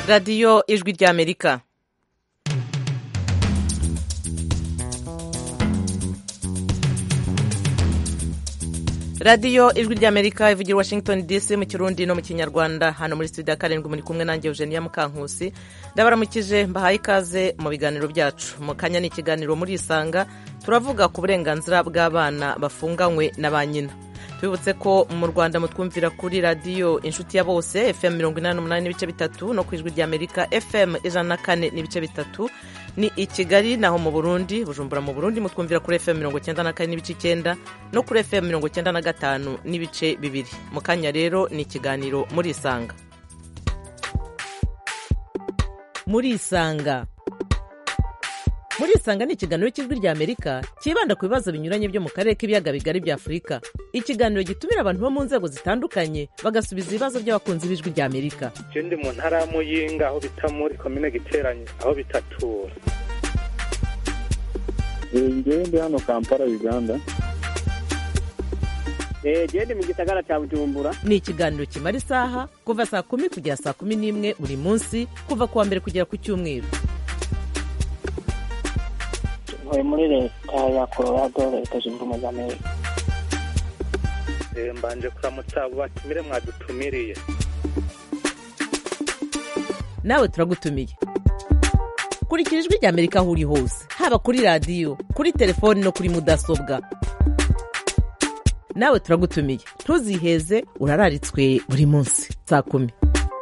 radiyo ijwi ry'amerika radiyo ijwi ry'amerika ivugira washington dc mu kirundi no mu kinyarwanda hano muri studio ya karindwi muri kumwe nanjye eugenia mukankusi ndabaramukije mbahaye ikaze mu biganiro byacu mu kanya ni ikiganiro muri isanga turavuga ku burenganzira bw'abana bafunganywe na ba nyina tubibutse ko mu rwanda mutwumvira kuri radiyo inshuti ya bose fm mirongo inani n'umunani n'ibice bitatu no ku ijwi ry'amerika fm ijana na kane n'ibice bitatu ni i kigali naho mu burundi bujumbura mu burundi mutwumvira kuri fm mirongo icyenda na kane n'ibice icyenda no kuri fm mirongo icyenda na gatanu n'ibice bibiri mu kanya rero ni ikiganiro muri isanga muri isanga muri isanga ni ikiganiro cy'ijwi ry'amerika cyibanda ku bibazo binyuranye byo mu karere k'ibiyaga bigari bya afurika ikiganiro gitumira abantu bo mu nzego zitandukanye bagasubiza ibibazo by'abakunzi b'ijwi ry'amerika je ndi mu ntara ya muyinga aho bita muri komine giteranye aho bitatura ngewe ndi hano kampala uganda gende mu gisagara cya bujumbura ni ikiganiro kimara isaha kuva saa kumi kugera saa kumi n'imwe buri munsi kuva ku wa mbere kugera ku cyumweru ntuye muri leta ya colorado leta zunze ubumwe za amerika Eh, mbanje kuramutsa abo batumire mwadutumiriye nawe turagutumiye kurikira ijwi ry'amerika aho uri hose haba kuri radiyo kuri telefoni no kuri mudasobwa nawe turagutumiye ntuziheze urararitswe buri munsi saa kumi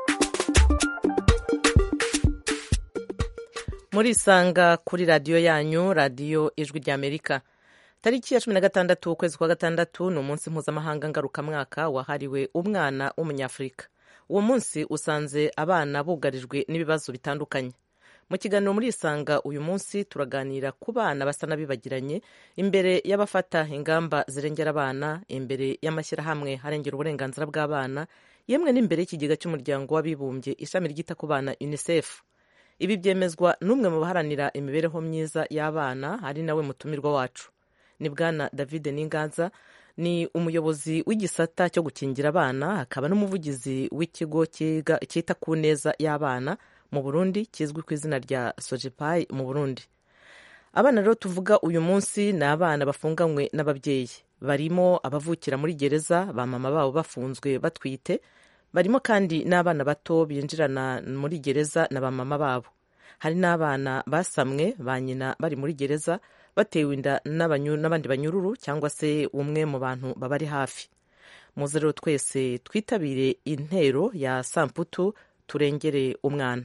muri isanga kuri radiyo yanyu radiyo ijwi ry'amerika tariki ya cumi na gatandatu ukwezi kwa gatandatu ni umunsi mpuzamahanga ngarukamwaka wahariwe umwana w'umunyafurika uwo munsi usanze abana bugarijwe n'ibibazo bitandukanye mu kiganiro muri isanga uyu munsi turaganira ku bana basa n'abibagiranye imbere y'abafata ingamba zirengera abana imbere y'amashyirahamwe harengera uburenganzira bw'abana yemwe n'imbere y'ikigega cy'umuryango w'abibumbye ishami ryita ku bana unicef ibi byemezwa n'umwe mu baharanira imibereho myiza y'abana ari nawe mutumirwa wacu ni bwana david n'inganza ni umuyobozi w'igisata cyo gukingira abana akaba n'umuvugizi w'ikigo cyita ku neza y'abana mu burundi kizwi ku izina rya sojepayi mu burundi abana rero tuvuga uyu munsi ni abana bafunganywe n'ababyeyi barimo abavukira muri gereza ba mama babo bafunzwe batwite barimo kandi n'abana bato binjirana muri gereza na ba mama babo hari n'abana basamwe ba nyina bari muri gereza batewe inda n'abandi banyururu cyangwa se umwe mu bantu babari hafi muze rero twese twitabire intero ya samputu turengere umwana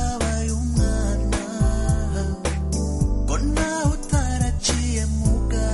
Mbona utaraciye mu bwa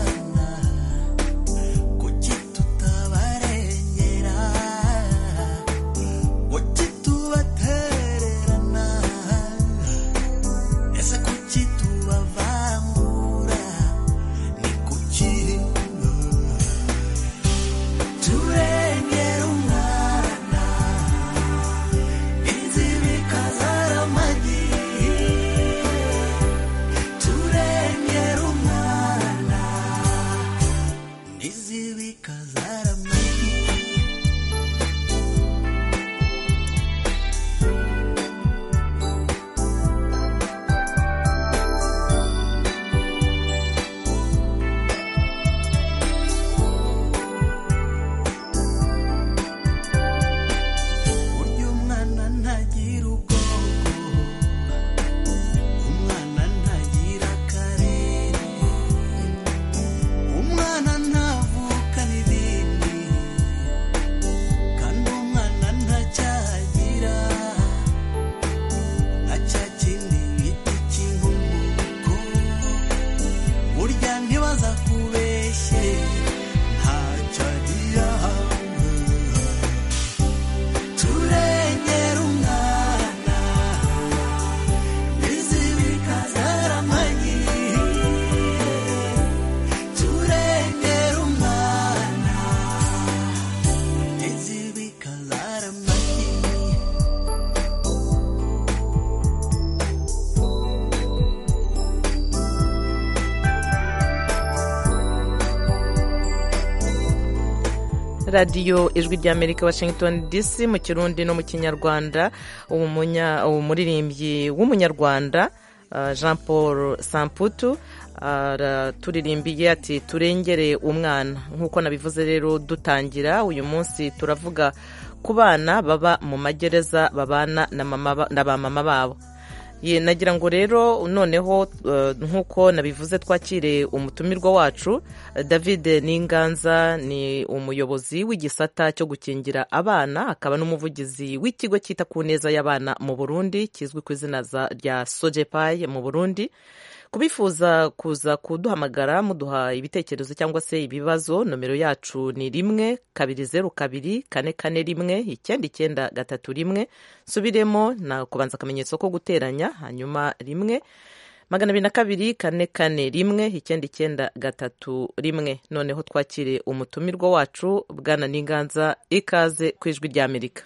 radiyo ijwi ry'amerika washington dc mu kirundi no mu kinyarwanda umuririmbyi w'umunyarwanda jean paul samputu turirimbiye ati turengere umwana nk'uko nabivuze rero dutangira uyu munsi turavuga ku bana baba mu magereza babana na ba mama babo nagira ngo rero noneho nk'uko nabivuze twakire umutumirwa wacu david n'inganza ni umuyobozi w'igisata cyo gukingira abana akaba n'umuvugizi w'ikigo cyita ku neza y'abana mu burundi kizwi ku izina rya sojepayi mu burundi kubifuza kuza kuduhamagara muduha ibitekerezo cyangwa se ibibazo nomero yacu ni rimwe kabiri zeru kabiri kane kane rimwe icyenda icyenda gatatu rimwe nsubiremo na kubanza akamenyetso ko guteranya hanyuma rimwe magana abiri na kabiri kane kane rimwe icyenda icyenda gatatu rimwe noneho twakire umutumirwa wacu bwana n'inganza ikaze ku ijwi ry'amerika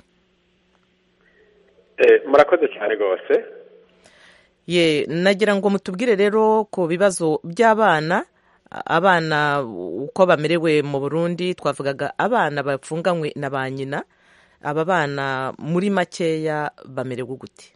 murakoze cyane rwose ye nagira ngo mutubwire rero ku bibazo by'abana abana uko bamerewe mu burundi twavugaga abana bapfunganywe na ba nyina aba bana muri makeya bamerewe gute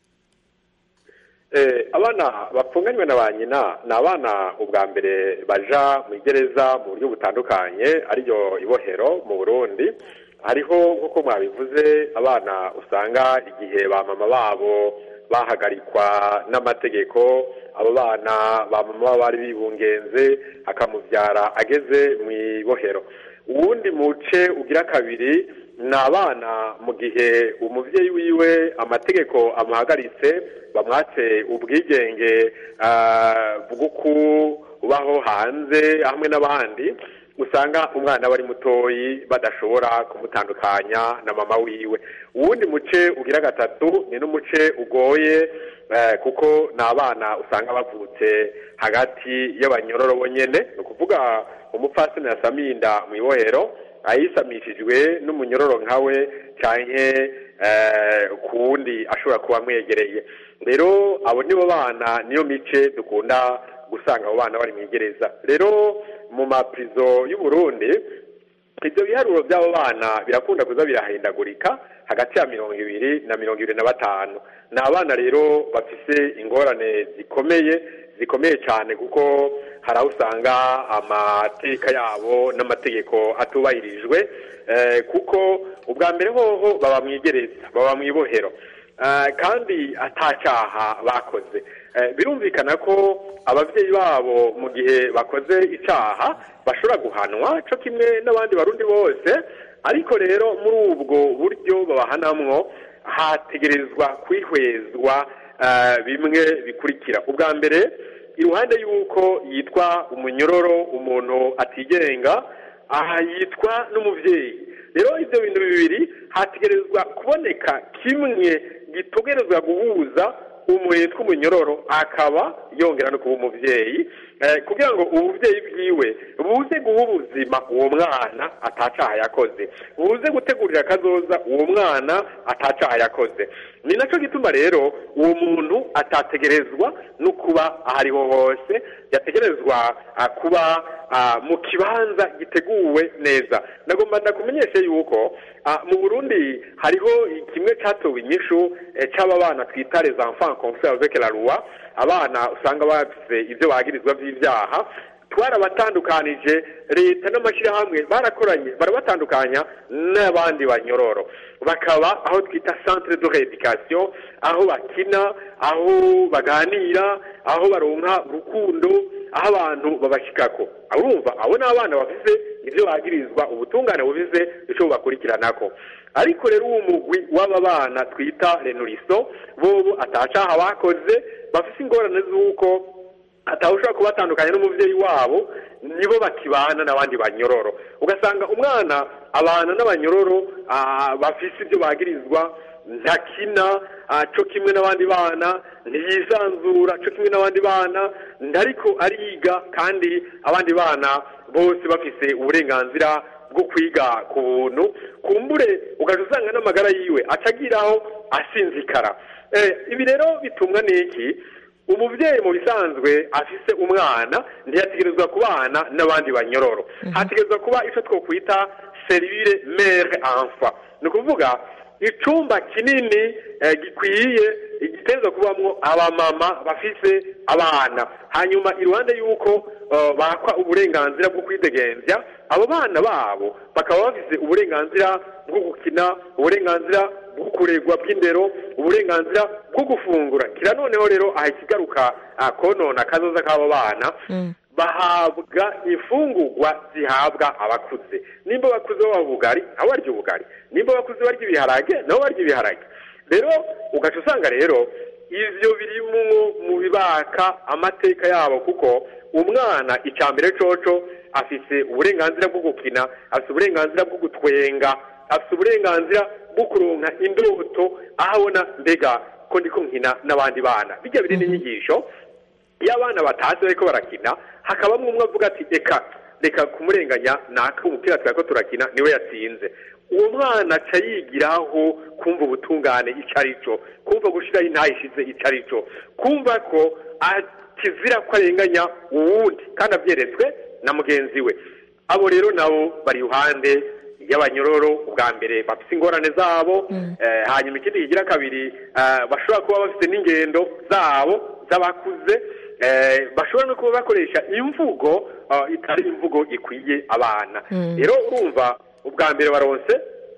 abana bapfunganywe na ba nyina ni abana ubwa mbere baja mu igereza mu buryo butandukanye ariyo ibohero mu burundi hariho nk'uko mwabivuze abana usanga igihe ba mama babo bahagarikwa n'amategeko abo bana ba mama bari bibungenze akamubyara ageze mu ibohero uwundi muce ugira kabiri ni abana mu gihe umubyeyi wiwe amategeko amuhagaritse bamwatse ubwigenge bwo kubaho hanze hamwe n'abandi usanga umwana aba ari mutoyi badashobora kumutandukanya na mama wiwe uwundi muce ugira gatatu ni n'umuce ugoye kuko ni abana usanga bavutse hagati y'abanyororo bonyine ni ukuvuga umupfasini yasaminda mu ibohero ayisamishijwe n'umunyororo nkawe cyane ku wundi ashobora kuba amwegereye rero abo nibo bana niyo mice dukunda gusanga abo bana bari mu igereza rero mu mapirizo y'u Burundi ibyo biharuro by'abo bana birakunda kuza birahindagurika hagati ya mirongo ibiri na mirongo ibiri na batanu ni abana rero bafite ingorane zikomeye zikomeye cyane kuko hari aho usanga amateka yabo n'amategeko atubahirijwe kuko ubwa mbere hoho baba mu igereza baba mu ibohero kandi atacyaha bakoze birumvikana ko ababyeyi babo mu gihe bakoze icyaha bashobora guhanwa cyo kimwe n'abandi barundi bose ariko rero muri ubwo buryo babahanamwo hategerezwa kwihwezwa bimwe bikurikira ubwa mbere iruhande y'uko yitwa umunyororo umuntu atigenga aha yitwa n'umubyeyi rero ibyo bintu bibiri hategerezwa kuboneka kimwe gitegerezwa guhuza umuhe tw'umunyororo akaba yongera no kuba umubyeyi kugira ngo ububyeyi bwiwe buze guha ubuzima uwo mwana atacaha yakoze buze gutegurira akazoza uwo mwana atacaha yakoze ni nacyo gituma rero uwo muntu atategerezwa no kuba aho ariho hose yategerezwa kuba mu kibanza giteguwe neza nagomba ndakumenyeshe yuko mu burundi hariho kimwe cyatowe inyishu cy'aba bana twita les enfants confere avec la loi abana usanga bafite ibyo bagirizwa by'ibyaha twarabatandukanije leta n'amashyirahamwe barakoranye barabatandukanya n'abandi banyororo bakaba aho twita centre de réeducation aho bakina aho baganira aho baronka urukundo aho abantu babashyikako urumva abo ni abana bafite ibyo bagirizwa ubutungane bubize icyo bubakurikiranako ariko rero uwo mugwi w'aba bana twita renuriso bobo atacaha bakoze bafite ingorane z'uko atawushobora kubatandukanya n'umubyeyi wabo nibo bakibana n'abandi banyororo ugasanga umwana abana n'abanyororo bafite ibyo bagirizwa ntakina cyo kimwe n'abandi bana ntiyisanzura cyo kimwe n'abandi bana ndariko ariga kandi abandi bana bose bafise uburenganzira bwo kwiga ku buntu kumbure ugahita usanga n'amagara yiwe acagiraho asinzikara ibi rero bitumwa n'iki umubyeyi mu bisanzwe afise umwana ntiyategerezwa kubana n'abandi banyororo hategerezwa kuba icyo twakwita serivire mere enfant ni ukuvuga icumba kinini gikwiye igiteza kubamwo abamama bafise abana hanyuma iruhande y'uko bakwa uburenganzira bwo kwidegemvya abo bana babo bakaba bafise uburenganzira bwo gukina uburenganzira bwo kuregwa bw'indero uburenganzira bwo gufungura kira noneho rero aha ikigaruka konona kazoza k'abo bana bahabwa imfungurwa zihabwa abakuze nimba abakuze baba ubugari nabo barya ubugari nimba abakuze barya ibiharage nabo barya ibiharage rero ugaca usanga rero ivyo birimwo mu bibaka amateka yabo kuko umwana icya mbere coco afise uburenganzira bwo gukina afise uburenganzira bwo gutwenga afise uburenganzira bwo kuronka indoto aho abona mbega ko ndiko nkina n'abandi bana bijya biri n'inyigisho iyo abana batazi bariko barakina hakabamwe umwe avuga ati reka reka kumurenganya naka umupira twari ko turakina niwe yatsinze uwo mwana aca yigiraho kumva ubutungane icyo ari cyo kumva gushyiraho intayishize icyo ari cyo kumva ko kizira ko arenganya uwundi kandi abyeretswe na mugenzi we abo rero nabo bari iruhande y'abanyororo ubwa mbere bafite ingorane zabo hanyuma ikindi kigira kabiri bashobora kuba bafite n'ingendo zabo z'abakuze bashobora no kuba bakoresha imvugo itari imvugo ikwiye abana rero urumva ubwa mbere baronse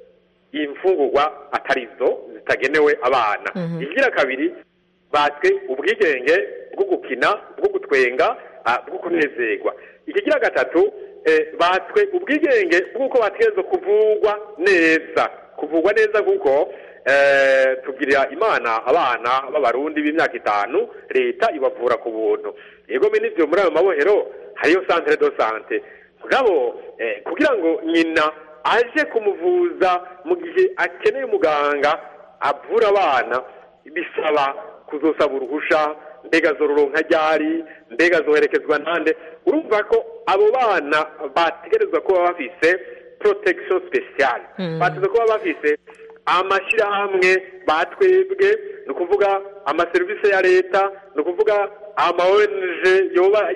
imfungurwa atari zo zitagenewe abana ikigira kabiri batswe ubwigenge bwo gukina bwo gutwenga bwo kunezerwa ikigira gatatu batswe ubwigenge bw'uko bategerezwa kuvugwa neza kuvugwa neza kuko tugirira imana abana b'abarundi b'imyaka itanu leta ibavura ku buntu yego n'ibyo muri ayo mabohero hariyo santere do sante mugabo kugira ngo nyina aje kumuvuza mu gihe akeneye umuganga avura abana bisaba kuzosaba uruhusha mbega zoronka ryari mbega zoherekezwa nande urumva ko abo bana bategerezwa kuba bafise protection speciale bategerezwa kuba bafise amashyirahamwe batwebwe ni ukuvuga amaserivisi ya leta ni ukuvuga ama ONG yoba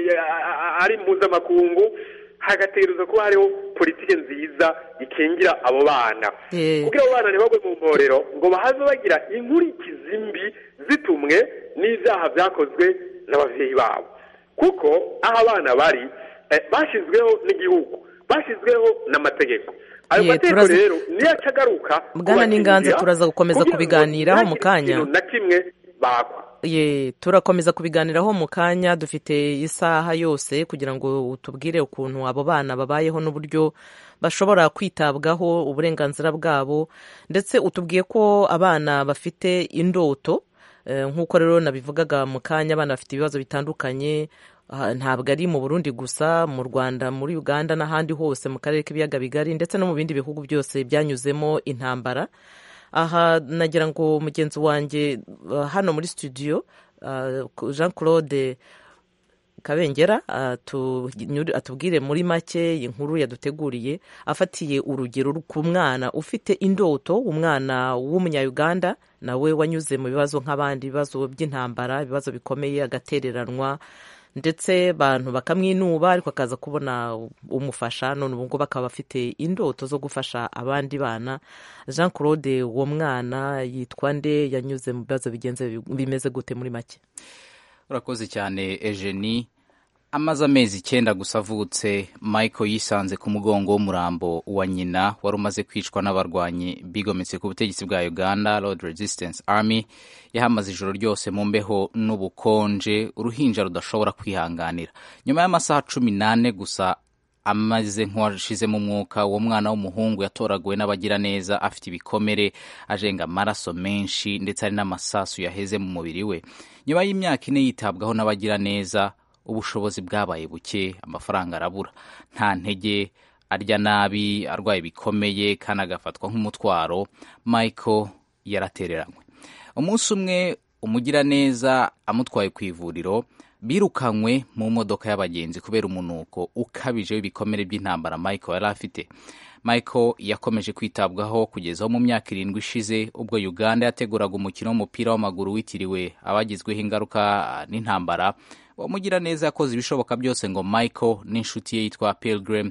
ari mpuzamakungu hagategerezwa kuba hariho politiki nziza ikingira abo bana kugira abo bana ntibagwe mu mporero ngo bahave bagira inkurikizi mbi zitumwe n'ibyaha byakozwe n'ababyeyi babo kuko aho abana bari bashyizweho n'igihugu bashyizweho n'amategeko ayo mategeko rero niyo acagaruka bwana n'inganza turaza gukomeza kubiganiraho mu kanya na kimwe bakwa ye turakomeza kubiganiraho mu kanya dufite isaha yose kugira ngo utubwire ukuntu abo bana babayeho n'uburyo bashobora kwitabwaho uburenganzira bwabo ndetse utubwiye ko abana bafite indoto nk'uko rero nabivugaga mu kanya abana bafite ibibazo bitandukanye ntabwo ari mu burundi gusa mu rwanda muri uganda n'ahandi hose mu karere k'ibiyaga bigari ndetse no mu bindi bihugu byose byanyuzemo intambara aha nagira ngo mugenzi wanjye hano muri studio jean claude kabengera atubwire muri make inkuru yaduteguriye afatiye urugero ku mwana ufite indoto umwana w'umunyayuganda nawe wanyuze mu bibazo nk'abandi ibibazo by'intambara ibibazo bikomeye agatereranwa ndetse abantu bakamwinuba ariko akaza kubona umufasha none ubu ngubu akaba afite indoto zo gufasha abandi bana jean claude uwo mwana yitwa nde yanyuze mu bibazo bigenze bimeze gute muri make urakoze cyane ejeni amaze amezi icyenda gusa avutse michael yisanze ku mugongo w'umurambo wa nyina wari umaze kwicwa n'abarwanyi bigometse ku butegetsi bwa uganda road resistance army yahamaze ijoro ryose mu mbeho n'ubukonje uruhinja rudashobora kwihanganira nyuma y'amasaha cumi n'ane gusa amaze nk'uwashizemo umwuka uwo mwana w'umuhungu yatoraguwe n'abagiraneza afite ibikomere ajenga amaraso menshi ndetse hari n'amasasu yaheze mu mubiri we nyuma y'imyaka ine yitabwaho n'abagiraneza ubushobozi bwabaye buke amafaranga arabura nta ntege arya nabi arwaye bikomeye kandi agafatwa nk'umutwaro michael yaratereranywe umunsi umwe umugiraneza amutwaye ku ivuriro birukanywe mu modoka y'abagenzi kubera umunuko ukabije w'ibikomere by'intambara michael yari afite michael yakomeje kwitabwaho kugeza aho mu myaka irindwi ishize ubwo uganda yateguraga umukino w'umupira w'amaguru witiriwe abagizweho ingaruka n'intambara uwo mugiraneza yakoze ibishoboka byose ngo michael n'inshuti ye yitwa pilgrim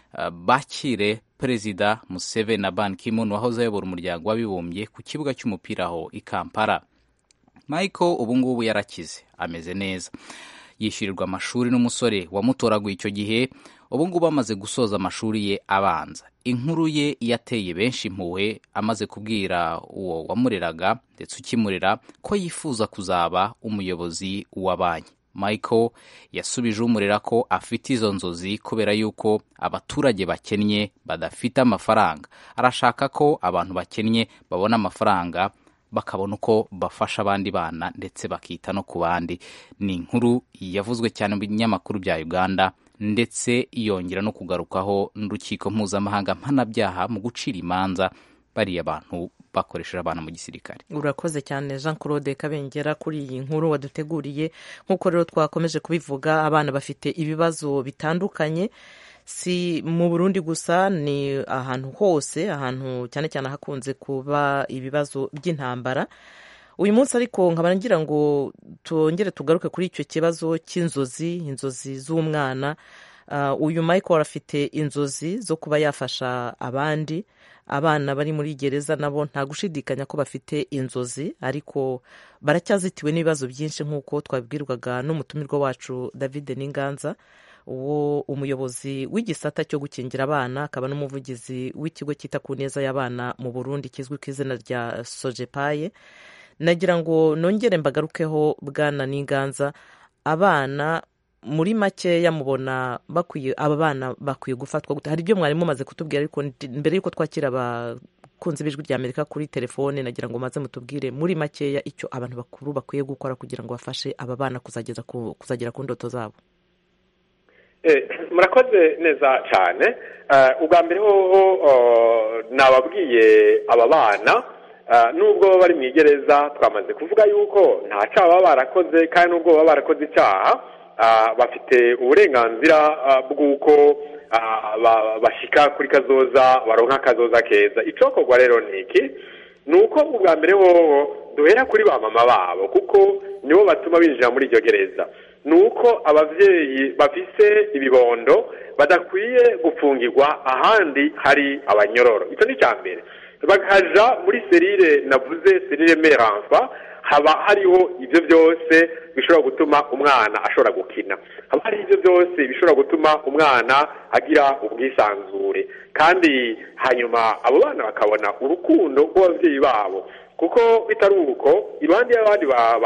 uh, bakire perezida museveni na ban kimon wahoze ayobora umuryango w'abibumbye ku kibuga cy'umupira aho i kampala michael ubu ngubu yarakize ameze neza yishyurirwa amashuri n'umusore wamutoraguye icyo gihe ubu ngubu amaze gusoza amashuri ye abanza inkuru ye yateye benshi impuhwe amaze kubwira uwo wamureraga ndetse ukimurera ko yifuza kuzaba umuyobozi wa banki michael yasubije umurera ko afite izo nzozi kubera yuko abaturage bakennye badafite amafaranga arashaka ko abantu bakennye babona amafaranga bakabona uko bafasha abandi bana ndetse bakita no ku bandi ni inkuru yavuzwe cyane mu binyamakuru bya uganda ndetse yongera no kugarukaho n'urukiko mpuzamahanga mpanabyaha mu gucira imanza bariya bantu bakoresheje abana mu gisirikare urakoze cyane jean claude kabengera kuri iyi nkuru waduteguriye nk'uko rero twakomeje kubivuga abana bafite ibibazo bitandukanye si mu burundi gusa ni ahantu hose ahantu cyane cyane hakunze kuba ibibazo by'intambara uyu munsi ariko nkaba ngira ngo tongere tugaruke kuri icyo kibazo cy'inzozi inzozi z'umwana uyu michael afite inzozi zo kuba yafasha abandi abana bari muri gereza nabo nta gushidikanya ko bafite inzozi ariko baracyazitiwe n'ibibazo byinshi nk'uko twabibwirwaga n'umutumirwa wacu david n'inganza uwo umuyobozi w'igisata cyo gukingira abana akaba n'umuvugizi w'ikigo cyita ku neza y'abana mu burundi kizwi ku izina rya sojepaye nagira ngo nongere mbagarukeho bwana n'inganza abana muri makeya mubona bakwiye aba bana bakwiye gufatwa gute hari ibyo mwari mumaze kutubwira ariko mbere y'uko twakira abakunzi b'ijwi rya amerika kuri telefone nagira ngo maze mutubwire muri makeya icyo abantu bakuru bakwiye gukora kugira ngo bafashe aba bana kuzagera ku ndoto zabo murakoze neza cyane ubwa mbere hoho nababwiye aba bana nubwo baba bari mu igereza twamaze kuvuga yuko nta cyaha baba barakoze kandi nubwo baba barakoze icyaha bafite uburenganzira bw'uko bashyika kuri kazoza baronka akazoza keza icokorwa rero ni iki ni uko ubwa mbere hoho duhera kuri ba mama babo kuko nibo batuma binjira muri iryo gereza ni uko ababyeyi bafise ibibondo badakwiye gufungirwa ahandi hari abanyororo icyo ni icya mbere bakaja muri serire navuze serire meranfa haba hariho ibyo byose bishobora gutuma umwana ashobora gukina haba hari ibyo byose bishobora gutuma umwana agira ubwisanzure kandi hanyuma abo bana bakabona urukundo rw'ababyeyi babo kuko bitari uko iruhande y'abandi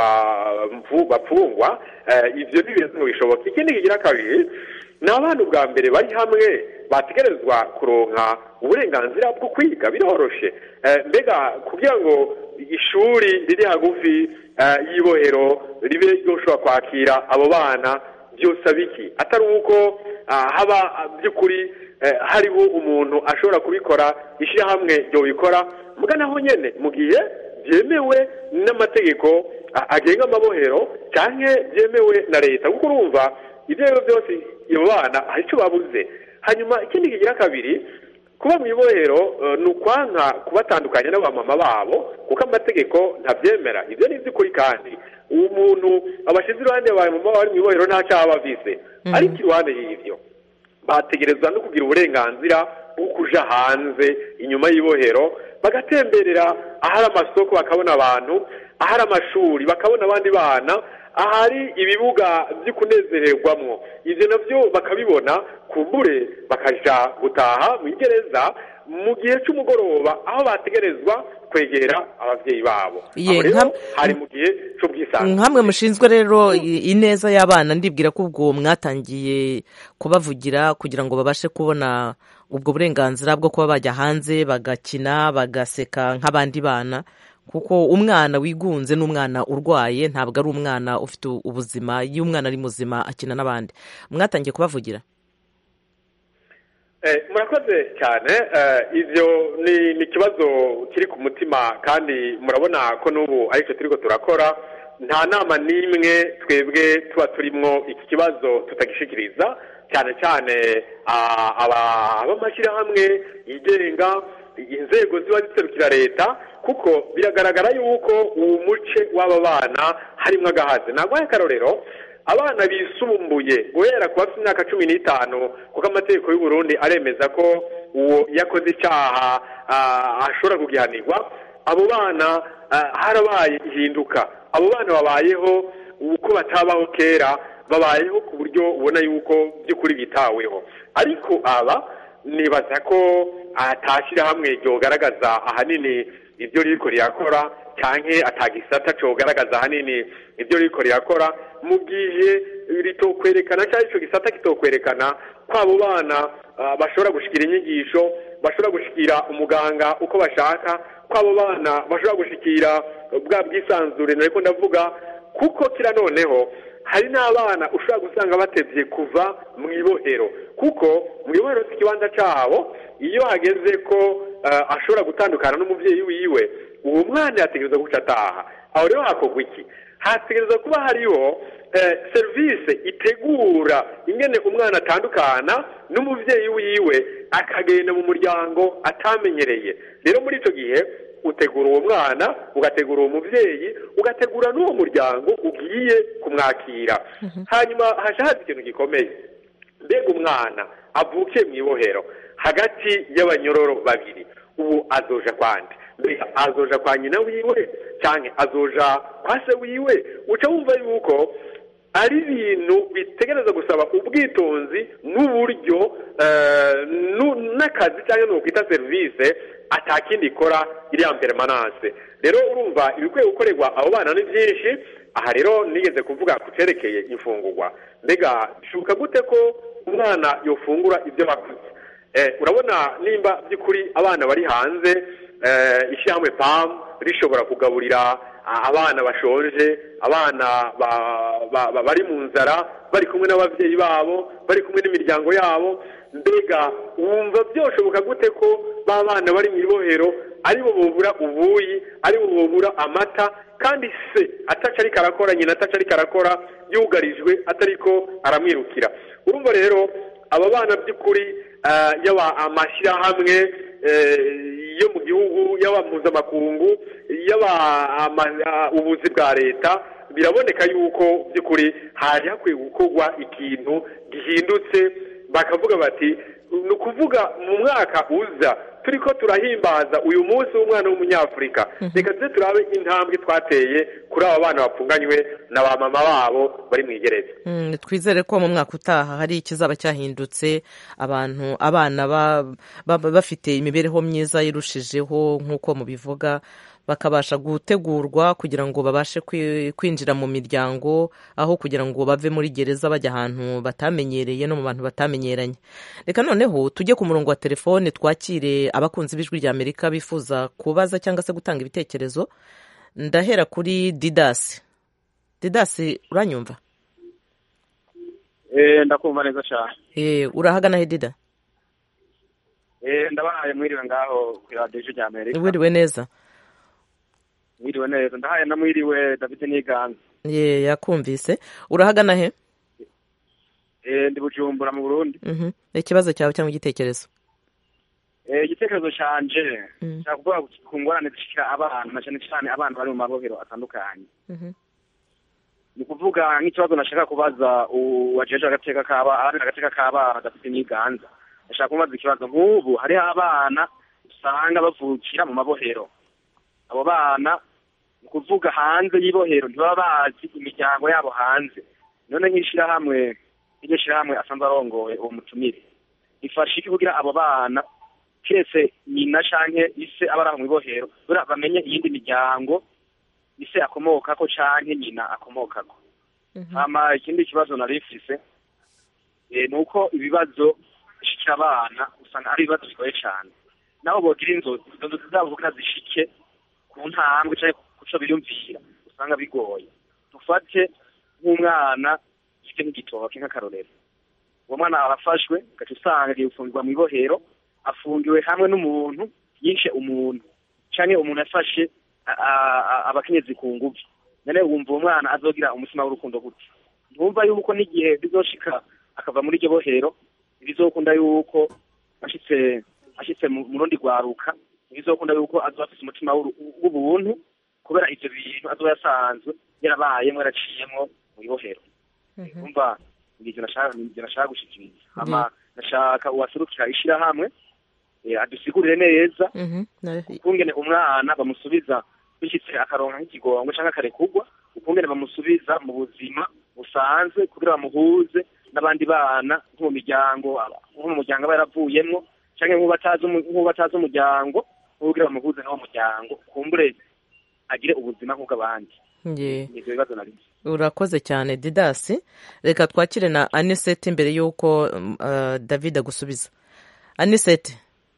bapfungwa ibyo ni ibintu bishoboka ikindi kigira kabiri ni abana ubwa mbere bari hamwe bategerezwa kuronka uburenganzira bwo kwiga biroroshe mbega kugira ngo ishuri riri hagufi y'ibohero ribe ryoshobora kwakira abo bana byose biki atari uko haba by'ukuri hariho umuntu ashobora kubikora ishyirahamwe ryo bikora muganaho nyine mu gihe byemewe n'amategeko agenga amabohero cyangwa byemewe na leta kuko urumva ibyo ari byo byose abo bana hari icyo babuze hanyuma ikindi kigira kabiri kuba mu ibohero ni ukwanka kubatandukanya n'abamama babo kuko amategeko ntabyemera ibyo ni iby'ukuri kandi uwo muntu abashyize iruhande y'abamama bari mu ibohero nta cyaha bavise ariko iruhande y'ibyo bategerezwa no kugira uburenganzira bwo kuja hanze inyuma y'ibohero bagatemberera ahari amasoko bakabona abantu ahari amashuri bakabona abandi bana ahari ibibuga byo kunezererwamo ibyo nabyo bakabibona kumbure bakaja gutaha mu igereza mu gihe cy'umugoroba aho bategerezwa kwegera ababyeyi babo Ye, aho rero nka- hari mu gihe cy'ubwisanzure nkamwe mushinzwe rero i- ineza y'abana ndibwira ko ubwo mwatangiye kubavugira kugira ngo babashe kubona ubwo burenganzira bwo kuba bajya hanze bagakina bagaseka nk'abandi bana kuko umwana wigunze n'umwana urwaye ntabwo ari umwana ufite ubuzima iyo umwana ari muzima akina n'abandi mwatangiye kubavugira Eh, murakoze cyane eh, ivyo ni ni ikibazo kiri ku mutima kandi murabona ko n'ubu aricyo turiko turakora nta nama n'imwe twebwe tuba turimwo iki kibazo tutagishikiriza cyane cyane ah, aba- ab'amashyirahamwe yigenga inzego ziba ziserukira leta kuko biragaragara yuko uwo muce w'aba bana harimwo agahaze nagwaye akarorero abana bisumbuye guhera ku bafite imyaka cumi n'itanu kuko amategeko y'u Burundi aremeza ko uwo yakoze icyaha ashobora kugihanirwa abo bana harabaye ihinduka abo bana babayeho uko batabaho kera babayeho ku buryo ubona yuko by'ukuri bitaweho ariko aba nibaza ko atashyirahamwe ryogaragaza ahanini ibyo riko rirakora cyangwa atagisata cogaragaza ahanini ibyo riko rirakora mu gihe ritokwerekana cyangwa icyo gisata kitokwerekana ko abo bana bashobora gushikira inyigisho bashobora gushikira umuganga uko bashaka ko abo bana bashobora gushikira bwa bwisanzure nariko ndavuga kuko kira noneho hari n'abana ushobora gusanga batebye kuva mu ibohero kuko mu ibohero si ikibanza cyabo iyo hageze ko ashobora gutandukana n'umubyeyi wiwe uwo mwana yategereza guca ataha aho rero hakorwa iki hategereza kuba hariho serivisi itegura ingene umwana atandukana n'umubyeyi wiwe akagenda mu muryango atamenyereye rero muri icyo gihe utegura uwo mwana ugategura uwo mubyeyi ugategura n'uwo muryango ugiye kumwakira hanyuma haza ikintu gikomeye mbega umwana avukiye mu ibohero hagati y'abanyororo babiri ubu azoja kwande mbega azoja kwa nyina wiwe cyangwa azoja kwa se wiwe uca wumva yuko ari ibintu bitegereza gusaba ubwitonzi n'uburyo n'akazi cyangwa n'ukwita serivisi atakindi ikora iriya permanence rero urumva ibikwiye gukorerwa abo bana ni byinshi aha rero nigeze kuvuga ku cyerekeye imfungurwa mbega bishoboka gute ko umwana yofungura ibyo bakuze urabona nimba by'ukuri abana bari hanze ishyirahamwe pamu rishobora kugaburira abana bashonje abana bari mu nzara bari kumwe n'ababyeyi babo bari kumwe n'imiryango yabo mbega wumva byoshoboka gute ko ba bana bari mu ibohero aribo bubura ubuyi aribo bubura amata kandi se ataca ariko arakora nyina ataca ariko arakora yugarijwe atariko aramwirukira urumva rero aba bana by'ukuri yaba amashyirahamwe yo mu gihugu yaba mpuzamakungu yaba ubuzi bwa leta biraboneka yuko by'ukuri hari hakwiye gukorwa ikintu gihindutse bakavuga bati ni ukuvuga mu mwaka uza turi ko turahimbaza uyu munsi w'umwana w'umunyafurika reka tuze turabe intambwe twateye kuri aba bana bapfunganywe na ba mama babo bari mu igereza twizere ko mu mwaka utaha hari ikizaba cyahindutse abantu abana bafite imibereho myiza irushijeho nk'uko mubivuga bakabasha gutegurwa kugira ngo babashe kwinjira mu miryango aho kugira ngo bave muri gereza bajya ahantu batamenyereye no mu bantu batamenyeranye reka noneho tujye ku murongo wa telefone twakire abakunzi b'ijwi rya amerika bifuza kubaza cyangwa se gutanga ibitekerezo ndahera kuri didasi didasi uranyumva ndakumva neza cyane urahagana he dida ndabahaye mwiriwe ngaho kuri radiyo rya amerika wiriwe neza mwiriwe neza ndahaye na mwiriwe david n'iganza ye yakumvise urahagana he ndi bujumbura mu burundi ikibazo cyawe cyangwa igitekerezo igitekerezo cyanje nshaka kuvuga ku ngorane zishyira abana na cyane cyane abana bari mu mabohero atandukanye ni ukuvuga nk'ikibazo nashaka kubaza uwajeje agateka k'abana agateka k'abana gafite n'iganza nashaka kubaza ikibazo nk'ubu hariho abana usanga bavukira mu mabohero abo bana ni ukuvuga hanze y'ibohero ntibaba bazi imiryango yabo hanze none nk'ishyirahamwe iryo shyirahamwe asanzwe arongoye uwo mutumire ifasha iki kugira abo bana keretse nyina canke ise aba ari aho mu ibohero buriya bamenye iyindi miryango ise akomokako canke nyina akomokako hama ikindi kibazo nari mfise ni uko ibibazo bishikira abana usanga ari ibibazo bigoye cane nabo bogira inzozi izo nzozi zabo kugira zishike ku ntambwe canke kuco biyumvira usanga bigoye dufate nk'umwana ufite nk'igitoki nk'akarorero uwo mwana arafashwe ugaca usanga agiye gufungirwa mu ibohero afungiwe hamwe n'umuntu yishe umuntu canke umuntu yafashe abakenyezi ku nguvu none wumva uwo mwana azogira umutima w'urukundo gute ntumva yuko n'igihe bizoshika akava muri iryo bohero ntibizokunda yuko ashitse ashitse mu rundi rwaruka ntibizokunda yuko azoba afise umutima w'ubuntu kubera ivyo bintu azoba yasanzwe yarabayemwo yaraciyemwo mu ibohero umva ngicyo nashaka ngicyo nashaka gushikiriza ama nashaka uwaserukira ishirahamwe eh, adusigurire neza Mhm. Na- ukungene umwana bamusubiza bishitse akaronka nk'ikigongo canke akarekugwa ukungene bamusubiza mu buzima busanzwe kugira bamuhuze n'abandi bana nko mu miryango aba- nko mu muryango aba yaravuyemwo canke nk'uwo batazi umu- nk'uwo batazi umuryango kugira bamuhuze n'uwo muryango kumbure agire ubuzima nk'ubw'abandi Nge. ivyo bibazo nari urakoze cyane didasi reka twakire na anisete mbere y'uko um, uh, david agusubiza anisete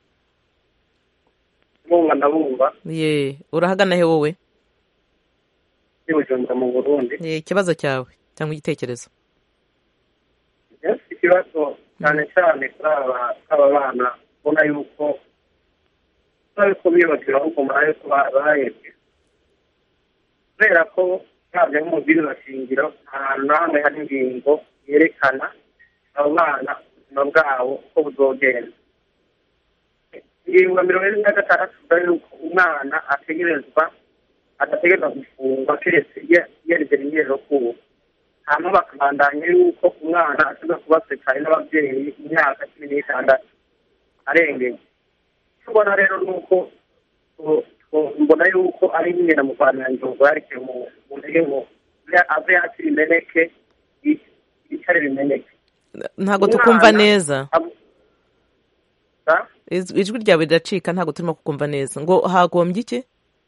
bumva ndabumva ye urahagana he wowe y'ubujumba mu burundi Ye, ikibazo cyawe cyangwa igitekerezo ese ikibazo cyane cyane kuri aba kuri aba bana ubona yuko ubona yuko biyubakira ahubwo murabe ko ba- bahebwe kubera ko ntabwo nk'umubwiriza shingiro ahantu na hamwe hari ingingo yerekana abo bana ubuzima bwabo uko buzogenda ingingo ya mirongo ine na gatandatu ivuga yuko umwana ategerezwa adategerezwa gufungwa keretse iyo yerekeye ingero kuwo hanyuma bakabandanya yuko umwana ashobora kuba sekare n'ababyeyi imyaka cumi n'itandatu arengeye icyo ubona rero ni uko tu- tu- mbona yuko ari nyine mu rwanda ngingo yarekeye mu mu ntege ngo ave yakira imeneke yi- yicare bimeneke ntabwo Umwana- tukumva neza Ab- Sa? Iz- ijwi ryawe riracika ntabwo turimo kukumva neza ngo hagombye iki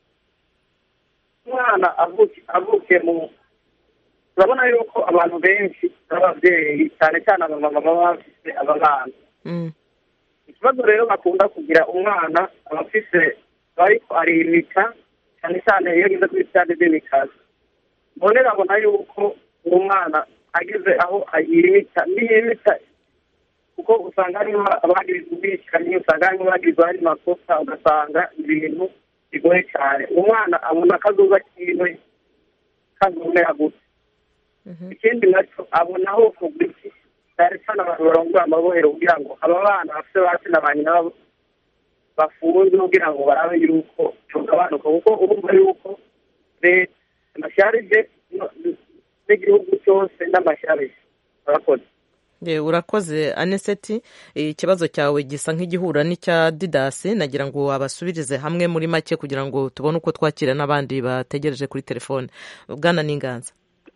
umwana avuke avuke mu turabona yuko abantu benshi n'ababyeyi cyane cyane abamama baba bafite aba bana Mm. ikibazo rero bakunda kugira umwana aba afise ariko arimika cyane cyane iyo ageze kuri stade demikazi none babona yuko uwo mwana ageze aho yirimika niyimika kuko usanga harimo abagirizwa ubwicanyi usanga harimo abagirizwa hari makosa ugasanga ibintu bigoye cyane umwana abona akazuba kiwe kazomera gute ikindi nacyo abona aho kugura iki cyane cyane abantu barongora amabohero kugira ngo aba bana bafite basi na ba nyina babo bafunze kugira ngo barabe yuko tugabanuka kuko urumva yuko leta amashyarije no- n'igihugu cyose n'amashyarije murakoze Ye, urakoze aniseti ikibazo cyawe gisa nk'igihura n'icya didasi nagira ngo abasubirize hamwe muri make kugira ngo tubone uko twakira n'abandi bategereje kuri telefone bwana n'inganza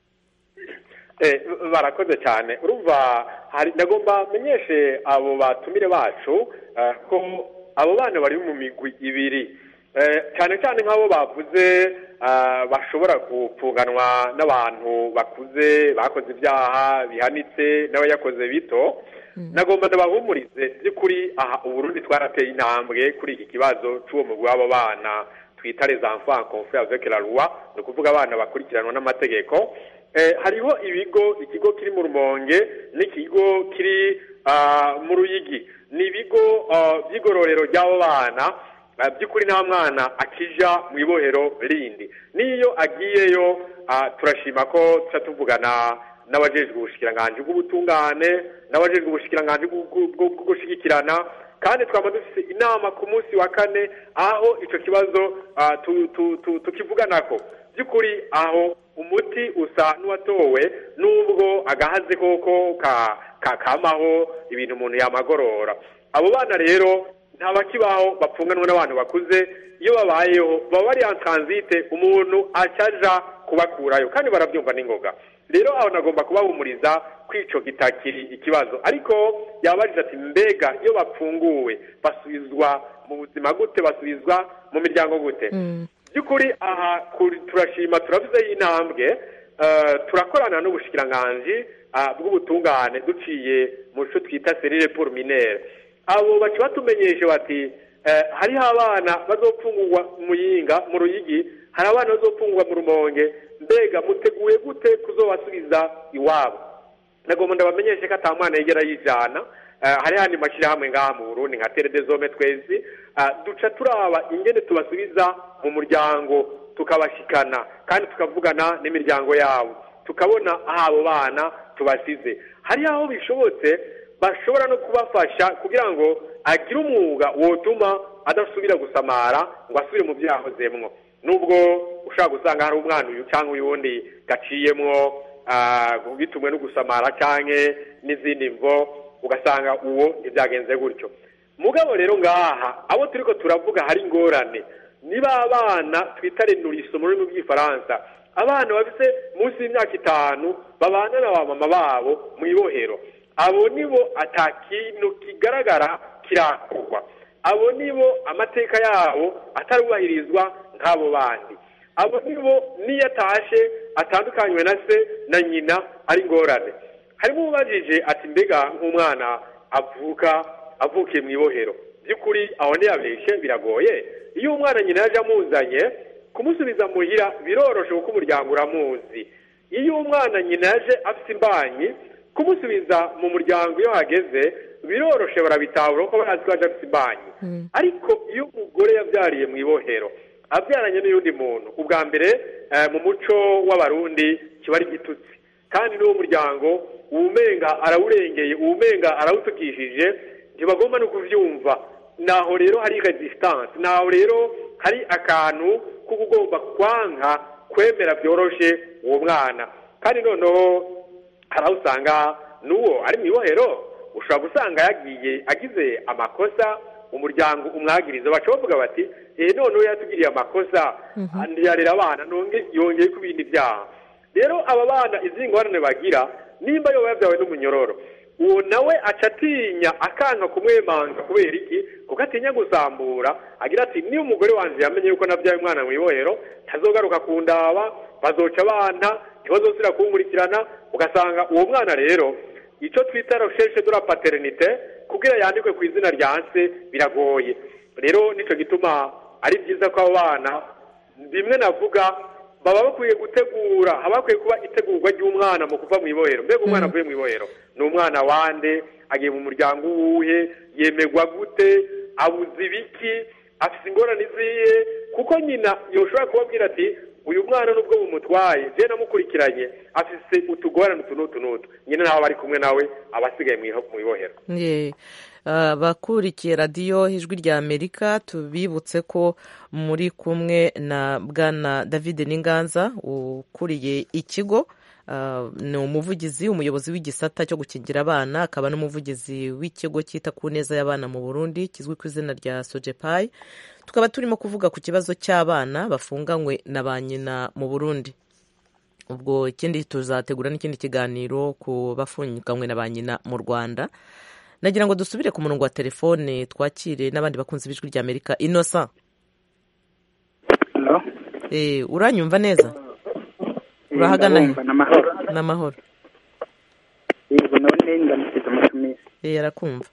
Eh, barakoze cyane urumva hari ndagomba menyeshe abo batumire bacu eh, ko abo bana bari mu migwi ibiri Eh, cyane cyane nk'abo bavuze eh, bashobora gupfunganwa n'abantu bakuze bakoze ibyaha bihanitse n'abayakoze bito nagomba ndabahumurize by'ukuri aha uburundi twarateye intambwe kuri iki kibazo cy'uwo mugwi w'abo bana twita les enfants confrères avec la loi ni ukuvuga abana bakurikiranwa n'amategeko eh, hariho ibigo ikigo kiri mu rumonge n'ikigo kiri ah, mu ruyigi ni ibigo ah, by'igororero ry'abo bana ah, by'ukuri nta mwana akija mu ibohero rindi n'iyo agiyeyo ah, turashima ko tuca tuvugana n'abajejwe ubushikiranganji bw'ubutungane n'abajejwe ubushikiranganji bw'u- bw'u- bwo bwo gushyigikirana kandi twaba dufite inama ku munsi wa kane aho icyo kibazo ah, tu- tu- tu- tukivuganako by'ukuri aho umuti usa n'uwatowe n'ubwo agahaze koko ka- ka- kamaho ibintu umuntu yamagorora abo bana rero nta bakibaho bapfunganwa n'abantu bakuze iyo babayeho baba bari en transite umuntu acaja kubakurayo kandi barabyumva n'ingoga rero aho nagomba kubahumuriza ko ico kitakiri ikibazo ariko yabajije ati mbega iyo bapfunguwe basubizwa mu buzima gute basubizwa mu miryango gute by'ukuri aha kuri- turashima turavuze y'intambwe eh, turakorana n'ubushikiranganji ah, bw'ubutungane duciye mu cyo twita serire pour minere abo baca batumenyeshe bati eh, hariho abana bazopfungurwa mu yinga mu ruyigi hari abana bazopfungurwa mu rumonge mbega muteguye gute kuzobasubiza iwabo nagomba ndabamenyeshe ko ata mwana yigera yijana Eh, hari handi mashyirahamwe ngaha mu burundi nka terede zome twezi Ah, duca turaba ingene tubasubiza mu muryango tukabashikana kandi tukavugana n'imiryango yabo tukabona aho abo bana tubasize hari aho bishobotse bashobora no kubafasha kugira ngo agire umwuga wotuma adasubira gusamara ngo asubire mu byo yahozemwo nubwo ushobora gusanga hari umwana uyu cyangwa uyu wundi gaciyemwo bitumwe no gusamara cyangwa n'izindi mvo ugasanga uwo ntibyagenze gutyo mugabo rero ngaha abo turi ko turavuga hari ingorane niba abana twita renuriso mu rurimi rw'igifaransa abana bafite munsi y'imyaka itanu babana na ba mama babo mu ibohero abo nibo atakintu kigaragara kirakorwa abo nibo amateka yabo atarubahirizwa nk'abo bandi abo nibo n'iyo atashe atandukanywe na se na nyina ari ingorane harimo ubajije ati mbega nk'umwana avuka avukiye mu ibohero by'ukuri aho ntiyabeshye biragoye iyo umwana nyina yaje amuzanye kumusubiza muhira biroroshe kuko umuryango uramuzi iyo umwana nyina yaje afite imbanyi kumusubiza mu muryango iyo hageze biroroshe barabitahura kuko barazi ko yaje afite imbanyi ariko iyo umugore yabyariye mu ibohero abyaranye n'undi muntu ubwa mbere mu muco w'abarundi kiba ari igitutsi kandi n'uwo muryango uwumenga arawurengeye uwumenga arawutukishije ntibagomba no kubyumva naho rero hari resistance naho rero hari akantu ko ugomba kwanka kwemera byoroshye uwo mwana kandi noneho hari aho usanga n'uwo ari mu ibohero ushobora gusanga yagiye agize amakosa umuryango umwagiriza baca bavuga bati eee noneho yatugiriye amakosa yarera abana yongeye ku bindi byaha rero aba bana izi ngorane bagira nimba yoba yabyawe n'umunyororo uwo nawe aca atinya akanga kumwemanga kubera iki kuko atinya gusambura agira ati niyo umugore wanjye yamenye yuko nabyaye umwana mu ibohero ntazogaruka ku ndaba bazoca abana ntibazosira kuwumurikirana ugasanga uwo mwana rero icyo twita recherche de la paternité kugira yandikwe ku izina rya se biragoye rero nicyo gituma ari byiza ko abo bana bimwe navuga baba bakwiye gutegura haba hakwiye kuba itegurwa ry'umwana mu kuva mu ibohero mbega umwana avuye mu ibohero ni umwana wande agiye mu muryango uwuhe yemerwa gute abuze ibiki afite ingorane iziye kuko nyina yoshobora kubabwira ati uyu mwana nubwo bumutwaye je namukurikiranye afise utugorane utu n'utu n'utu nyine naho bari kumwe nawe aba asigaye mu ibohero abakurikiye radiyo ijwi rya amerika tubibutse ko muri kumwe na bwana david n'inganza ukuriye ikigo ni umuvugizi umuyobozi w'igisata cyo gukingira abana akaba n'umuvugizi w'ikigo cyita ku neza y'abana mu burundi kizwi ku izina rya sojepayi tukaba turimo kuvuga ku kibazo cy'abana bafunganywe na ba nyina mu burundi ubwo ikindi tuzategura n'ikindi kiganiro ku bafunganywe na ba nyina mu rwanda nagira ngo dusubire ku murongo wa telefone twakire n'abandi bakunzi b'ijwi rya amerika inosa uranyumva neza urahagana ni amahoro yego none ndamusize umutumire arakumva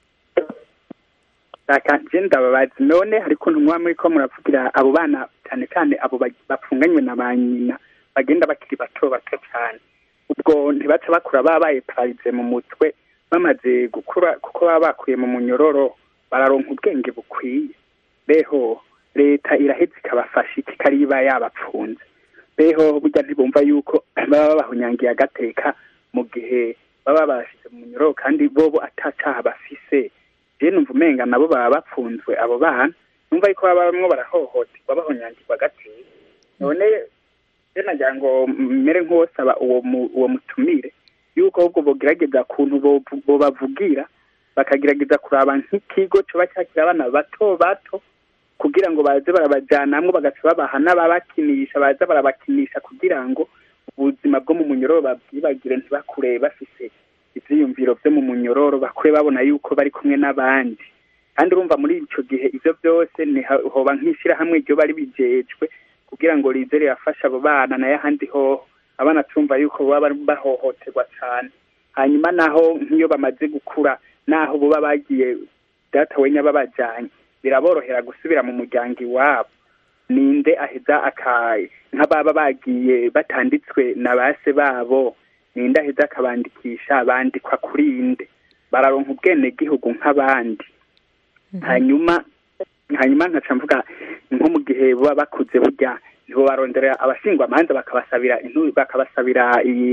rakanje ndababazi none ariko ntumwa muri ko muravugira abo bana cyane cyane abo bapfunganywe na ba nyina bagenda bakiri bato bato cyane ubwo ntibaca bakura babaye pararize mu mutwe bamaze gukura kuko baba bakuye mu munyororo bararonka ubwenge bukwiye beho leta irahetse ikabafasha ikariba yabapfunze beho burya ntibumva yuko baba babahunyangiye agateka mu gihe baba bashyize mu munyororo kandi bobo atacaha bafise je numva umenga nabo baba bapfunzwe abo bana numva yuko baba bamwe barahohoterwa bahonyangirwa agateka none je nagira ngo mere nk'uwosaba uwo uwo mutumire yuko ahubwo bogerageza kuntu bobavugira bakagerageza kuraba nk'ikigo coba cyakira abana bato bato kugira ngo baze barabajyanamwo bagaca babaha n'ababakinisha baza barabakinisha kugira ngo ubuzima bwo mu munyororo babwibagire ntibakure bafise ivyiyumviro vyo mu munyororo bakure babona yuko bari kumwe n'abandi kandi urumva muri ico gihe ivyo byose hoba nk'ishirahamwe ryo bari bijejwe kugira ngo rize rirafasha abo bana nayo ahandi hoho abana tumva yuko baba bahohoterwa cyane hanyuma naho nk'iyo bamaze gukura naho buba bagiye data wenya babajyanye biraborohera gusubira mu muryango iwabo ninde aheza akaye nk'ababa bagiye batanditswe na base babo ninde aheza akabandikisha bandikwa kuri inde bararonka ubwenegihugu nk'abandi hanyuma hanyuma nkaca mvuga nko mu gihe baba bakuze burya nibo baronderera abashingwa amanza bakabasabira bakabasabira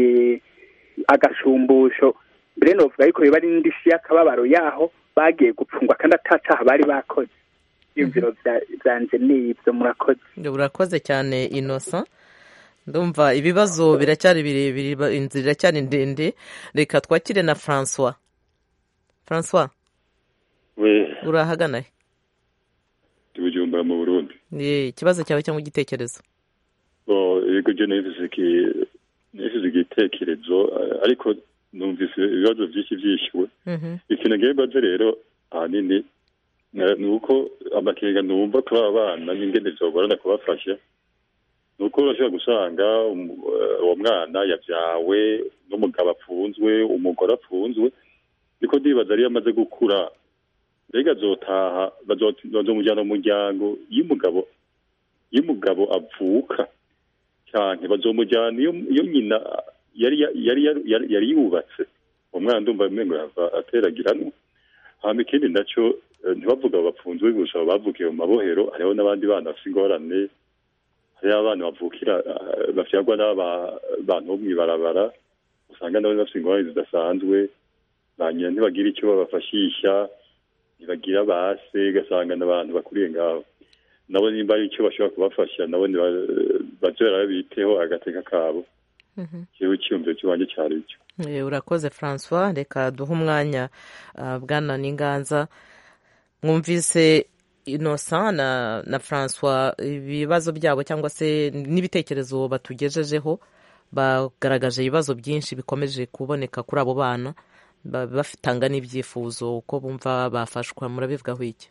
agashumbusho mbere novuga yuko biba ari n'indishyi y'akababaro yaho bagiye gupfungwa kandi atacaha bari bakoze ibyumviro byanje ni ibyo murakoze urakoze cyane inosa ndumva ibibazo biracyari birebire inzira iracyari ndende reka twakire na francois francois urahagana he tubujumbura mu burundi ikibazo cyawe cyangwa igitekerezo yego byo nifise igitekerezo ariko numvise ibibazo byinshi byishyuwe ikintu ngiye mbaze rero ahanini ni uko amakenga numva kuri aba bana n'ingene zogorana kubafasha ni uko urashobora gusanga uwo mwana yabyawe n'umugabo apfunzwe umugore apfunzwe niko ndibaza ariyo amaze gukura mbega azotaha bazomujyana mu muryango iyo umugabo iyo umugabo avuka cyane bazomujyana iyo nyina yari yari yubatse uwo mwana ndumva umengo yava ateragiranwa hama ikindi nacyo ntibavuga bapfunzwe gusa bavukiye mu mabohero hariho n'abandi bana bafite ingorane hariho abana bavukira bavyagwa n'abantu bo mw'ibarabara usanga nabo bafite ingorane zidasanzwe ba nyina ntibagira icyo babafashisha ntibagira base ugasanga n'abantu bakuriye ngaho nabo nimba ari icyo bashobora kubafasha nabo bazora biteho agateka kabo kiba icyiyumviro cy'iwanjye cyari cyo urakoze francois reka duhe umwanya bwana n'inganza mwumvise innocent na na francois ibibazo byabo cyangwa se n'ibitekerezo batugejejeho bagaragaje ibibazo byinshi bikomeje kuboneka kuri abo bana bafitanga n'ibyifuzo uko bumva bafashwa murabivugaho iki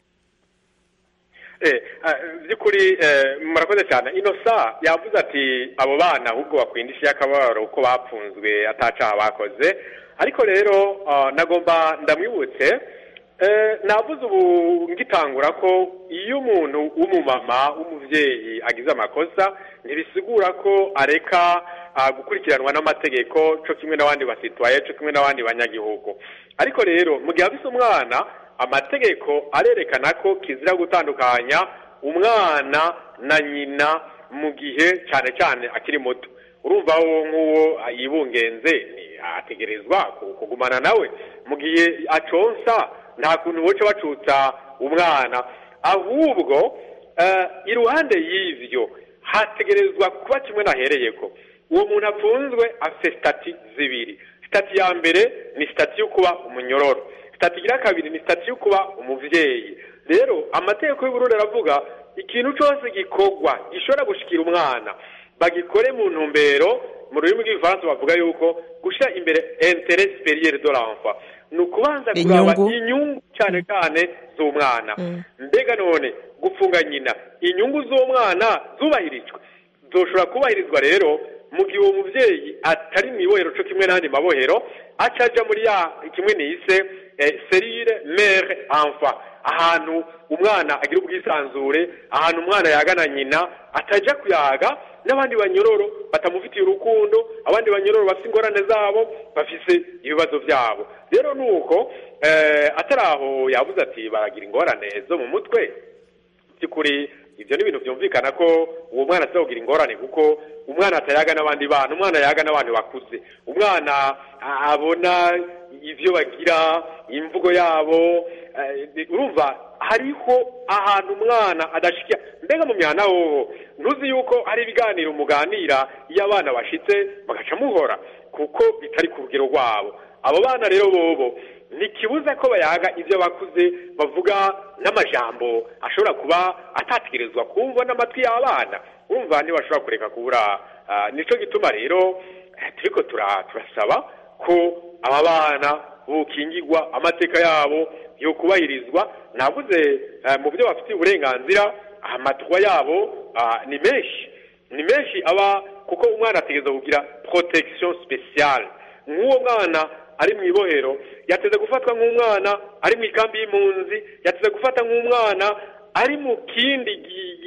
by'ukuri murakoze cyane inosa yavuze ati abo bana ahubwo bakwindisha akababaro uko bapfunzwe atacaha bakoze ariko rero nagomba ndamwibutse navuze ubu ngitangura ko iyo umuntu w'umumama w'umubyeyi agize amakosa ntibisigura ko areka gukurikiranwa n'amategeko cyo kimwe n'abandi basitwaye cyo kimwe n'abandi banyagihugu ariko rero mu gihe afise umwana amategeko arerekana ko kizira gutandukanya umwana na nyina mu gihe cyane cyane akiri muto urumva wo nk'uwo yibungenze ategerezwa kugumana nawe mu gihe aconsa nta kuntu boca bacutsa umwana ahubwo iruhande y'ibyo hategerezwa kuba kimwe nahereye ko uwo muntu apfunzwe afite sitati zibiri sitati ya mbere ni sitati yo kuba umunyororo sitati igira kabiri ni sitati yo kuba umubyeyi rero amategeko y'uburundi aravuga ikintu cyose gikorwa gishobora gushikira umwana bagikore mu ntumbero mu rurimi rw'igifaransa bavuga yuko gushyira imbere intere superiere de l'enfant ni ukubanza kuraba inyungu cyane cyane z'umwana mbega none gufunga nyina inyungu z'umwana zubahirijwe zoshobora kubahirizwa rero mu gihe uwo mubyeyi atari mu ibohero cyo kimwe n'andi mabohero acaja muri ya kimwe nise serire mere enfant ahantu umwana agira ubwisanzure ahantu umwana yagana nyina atajya kuyaga n'abandi banyororo batamufitiye urukundo abandi banyororo bafite ingorane zabo bafise ibibazo byabo rero ni uko atari aho yavuze ati baragira ingorane zo mu mutwe by'ukuri ibyo ni ibintu byumvikana ko uwo mwana atazagira ingorane kuko umwana atayaga n'abandi bana umwana yaga n'abantu bakuze umwana abona ibyo bagira imvugo yabo urumva hariho ahantu umwana adashyikira mbega mu mihana hoho ntuzi yuko hari ibiganiro muganira iyo abana bashitse bagaca muhora kuko bitari ku rugero rwabo abo bana rero bobo ntikibuza ko bayaga ibyo bakuze bavuga n'amajambo ashobora kuba atategerezwa kumva n'amatwi y'abana urumva ntibashobora kureka kubura nicyo gituma rero turiko turasaba ko aba bana bukingirwa amateka yabo yo kubahirizwa navuze mu byo bafitiye uburenganzira amatwa yabo ni menshi ni menshi aba kuko umwana ategereza kugira protection speciale nk'uwo mwana ari mu ibohero yateze gufatwa nk'umwana ari mu ikambi y'impunzi yateze gufata nk'umwana ari mu kindi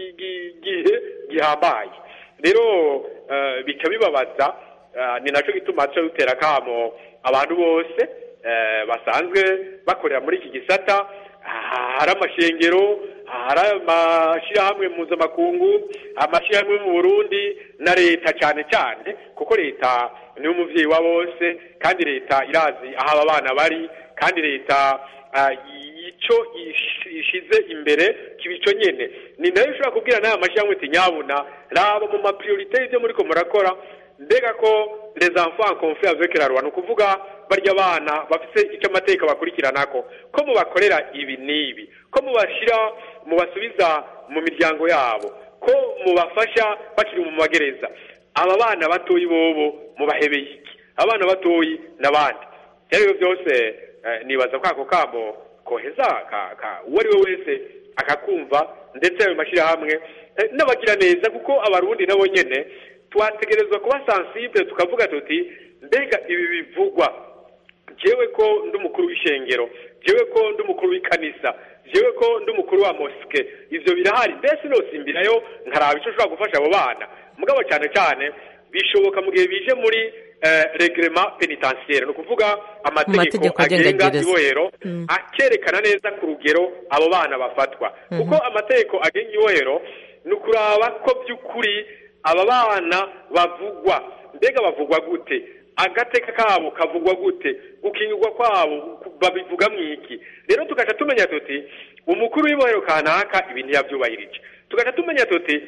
gihe gihambaye rero bica bibabaza ni nacyo gituma duca dutera akamo abantu bose basanzwe bakorera muri iki gisata hari amashengero hari amashyirahamwe mpuzamakungu amashyirahamwe mu burundi na leta cyane cyane kuko leta niwe umubyeyi wa bose kandi leta irazi aho aba bana bari kandi leta icyo ishize imbere kiba icyo nyine ni nayo ushobora kubwira n'aya mashyirahamwe uti nyabuna raba mu mapiriyorite y'ibyo muri ko murakora mbega ko les enfants confie avec la loi ni ukuvuga barya abana bafite icyo amateka bakurikirana ko ko mubakorera ibi n'ibi ko mubashyira mubasubiza mu miryango yabo ko mubafasha bakiri mu magereza aba bana batoyi bobo mubahebeye iki abana batoyi n'abandi ibyo byose nibaza ko ako kamo koheza uwo ari we wese akakumva ndetse ayo mashyirahamwe n'abagira neza kuko abarundi nabo nyine twategerezwa kuba sensible tukavuga tuti mbega ibi bivugwa jewe ko ndi umukuru w'ishengero jewe ko ndi umukuru w'ikanisa jewe ko ndi umukuru wa mosike ivyo birahari mbese nosimbirayo nkaraba ico ushobora gufasha abo bana mugabo cyane cyane bishoboka mu gihe bije muri regrema penitentiaire ni ukuvuga amategeko agenga ibohero akerekana neza ku rugero abo bana bafatwa kuko amategeko agenga ibohero ni ukuraba ko by'ukuri aba bana bavugwa mbega bavugwa gute agateka kabo kavugwa gute gukingirwa kwabo babivuga mu iki rero tugaca tumenya tuti umukuru w'ibohero kanaka ibintu yabyubahirije tugaca tumenya tuti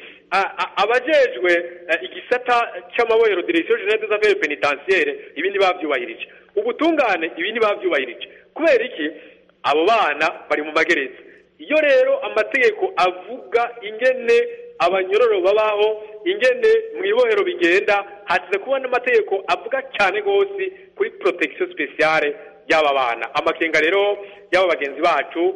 abajejwe igisata cy'amabohero direction generale des affaires pénitentiaires ibindi babyubahirije ubutungane ibindi babyubahirije kubera iki abo bana bari mu magereza iyo rero amategeko avuga ingene abanyororo babaho ingene mu ibohero bigenda hasize kubona amategeko avuga cyane rwose kuri protection speciale y'aba bana amakenga rero y'aba bagenzi bacu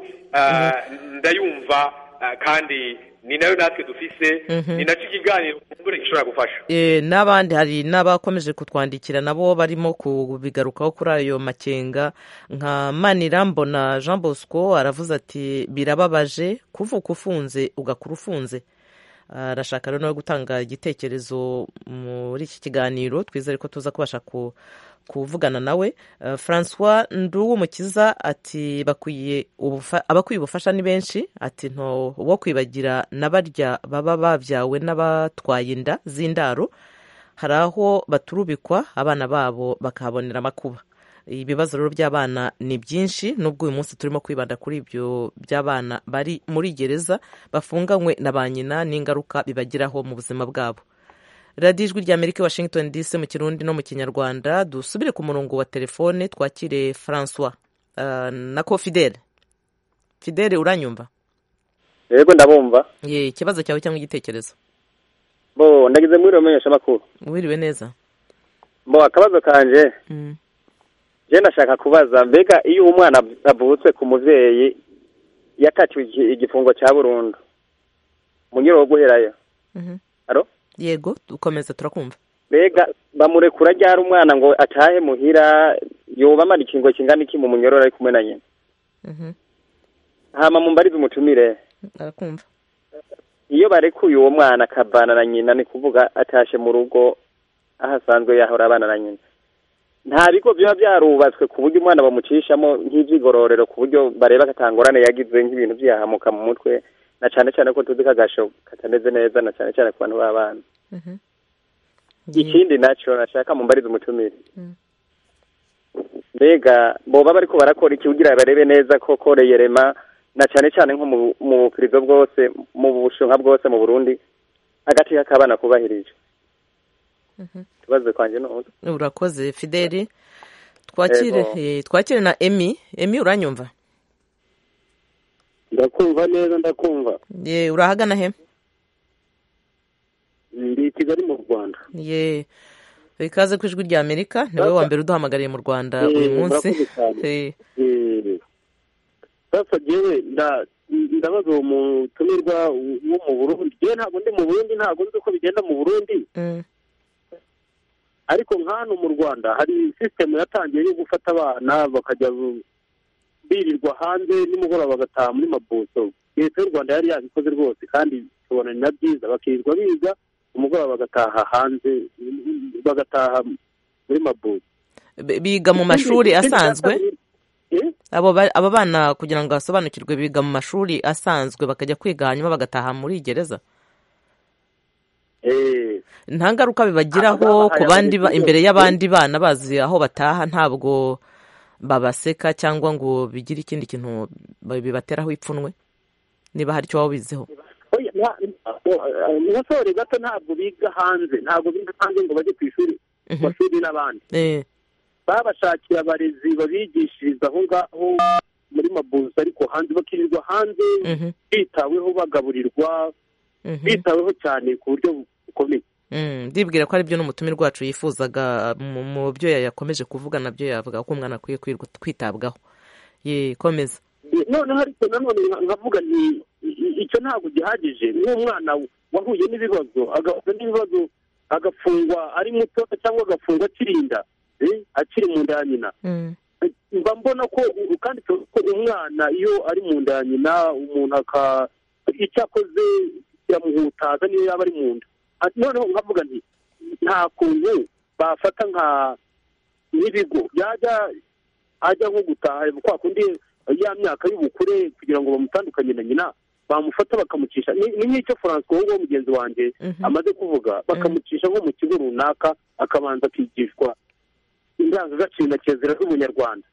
ndayumva kandi ni nayo natwe dufise ni nacyo ikiganiro kumbure gishobora gufasha n'abandi hari n'abakomeje kutwandikira nabo barimo kubigarukaho kuri ayo makenga nka manirambona jean bosco aravuze ati birababaje kuvuka ufunze ugakura ufunze arashaka rero no gutanga igitekerezo muri iki kiganiro twizere ko tuza kubasha kuvugana nawe francois nduwumukiza ati bakwiye abakwiye ubufasha ni benshi ati nto wo kwibagira na barya baba babyawe n'abatwaye inda z'indaro hari aho baturubikwa abana babo bakahabonera amakuba ibibazo rero by'abana ni byinshi nubwo uyu munsi turimo kwibanda kuri ibyo by'abana bari muri gereza bafunganywe na ba nyina n'ingaruka bibagiraho mu buzima bwabo radiyo ijwi rya amerika washington dc mu kirundi no mu kinyarwanda dusubire ku murongo wa telefone twakire francois na ko fidele fidele uranyumva yego ndabumva ye ikibazo cyawe cyangwa igitekerezo bo ndagize muri menyesha makuru wiriwe neza bo akabazo kanje je ndashaka kubaza mbega iyo umwana avutse ku muvyeyi yakatiwe igifungo cya burundu munyuro wo guherayo aro yego dukomeza turakumva mbega bamurekura ryari umwana ngo atahe muhira yoba amara ikingo kingana iki mu munyororo ari kumwe na nyina hama mumbarize umutumire arakumva iyo barekuye uwo mwana akabana na nyina ni kuvuga atashe mu rugo aho asanzwe yahora abana na nyina nta bigo biba byarubatswe ku buryo umwana bamucishamo nk'iby'igororero ku buryo bareba akatangorane yagize nk'ibintu byahamuka mu mutwe na cyane cyane ko tuzi ko agasho katameze neza na cyane cyane ku bantu b'abana ikindi nacyo nashaka mumbarize umutumire mbega boba bariko barakora iki kugira barebe neza ko koreye rema na cyane cyane nko mu bupirizo bwose mu bushinwa bwose mu burundi agati k'abana kubahirije ikibazo kwanjye ni urakoze fideli twakire twakire na emi emi uranyumva ndakumva neza ndakumva ye urahagana he ndi i kigali mu rwanda ye ikaze ku ijwi rya amerika ni wowe wa mbere uduhamagariye mu rwanda uyu munsi sasa jewe ndabaza uwo mutumirwa wo mu burundi jewe ntabwo ndi mu burundi ntabwo nzi uko bigenda mu burundi ariko nk'hano mu rwanda hari sisitemu yatangiye yo gufata abana bakajya birirwa hanze nimugoroba bagataha muri mabuso leta y'u rwanda yari yabikoze rwose kandi tubona ni na byiza bakirirwa biga umugoroba bagataha hanze bagataha muri mabuso biga mu mashuri asanzwe abo bana kugira ngo basobanukirwe biga mu mashuri asanzwe bakajya kwiga hanyuma bagataha muri gereza nta ngaruka bibagiraho ku bandi imbere y'abandi bana bazi aho bataha ntabwo babaseka cyangwa ngo bigire ikindi kintu bibateraho ipfunwe niba hari icyo waba ubiziho abasore gato ntabwo biga hanze ntabwo biga hanze ngo bajye ku ishuri ku mashuri n'abandi babashakiye abarezi babigishiriza aho ngaho muri mabuza ariko hanze bakirirwa hanze bitaweho bagaburirwa bitaweho cyane ku buryo bukomeye ndibwira ko aribyo n'umutumirwa wacu yifuzaga mu byo yakomeje kuvuga nabyo yavuga ko umwana akwiye kwitabwaho komeza noneho ariko nanone nkavuga nti icyo ntabwo gihagije nk'umwana wahuye n'ibibazo agahura n'ibibazo agafungwa ari muto cyangwa agafungwa akirinda akiri mu nda ya nyina mba mbona ko kandi ko umwana iyo ari mu nda ya nyina umuntu icyo akoze kiramuhutaza niyo yaba ari mu nda noneho nkavuga nti nta kuntu bafata nka n'ibigo yajya ajya nko gutaha kwa kundi ya myaka y'ubukure kugira ngo bamutandukanye na nyina bamufata bakamucisha ni nk'icyo francois nguwo mugenzi wanjye amaze kuvuga bakamucisha nko mu kigo runaka akabanza akigishwa indangagaciro na kirazira z'umunyarwanda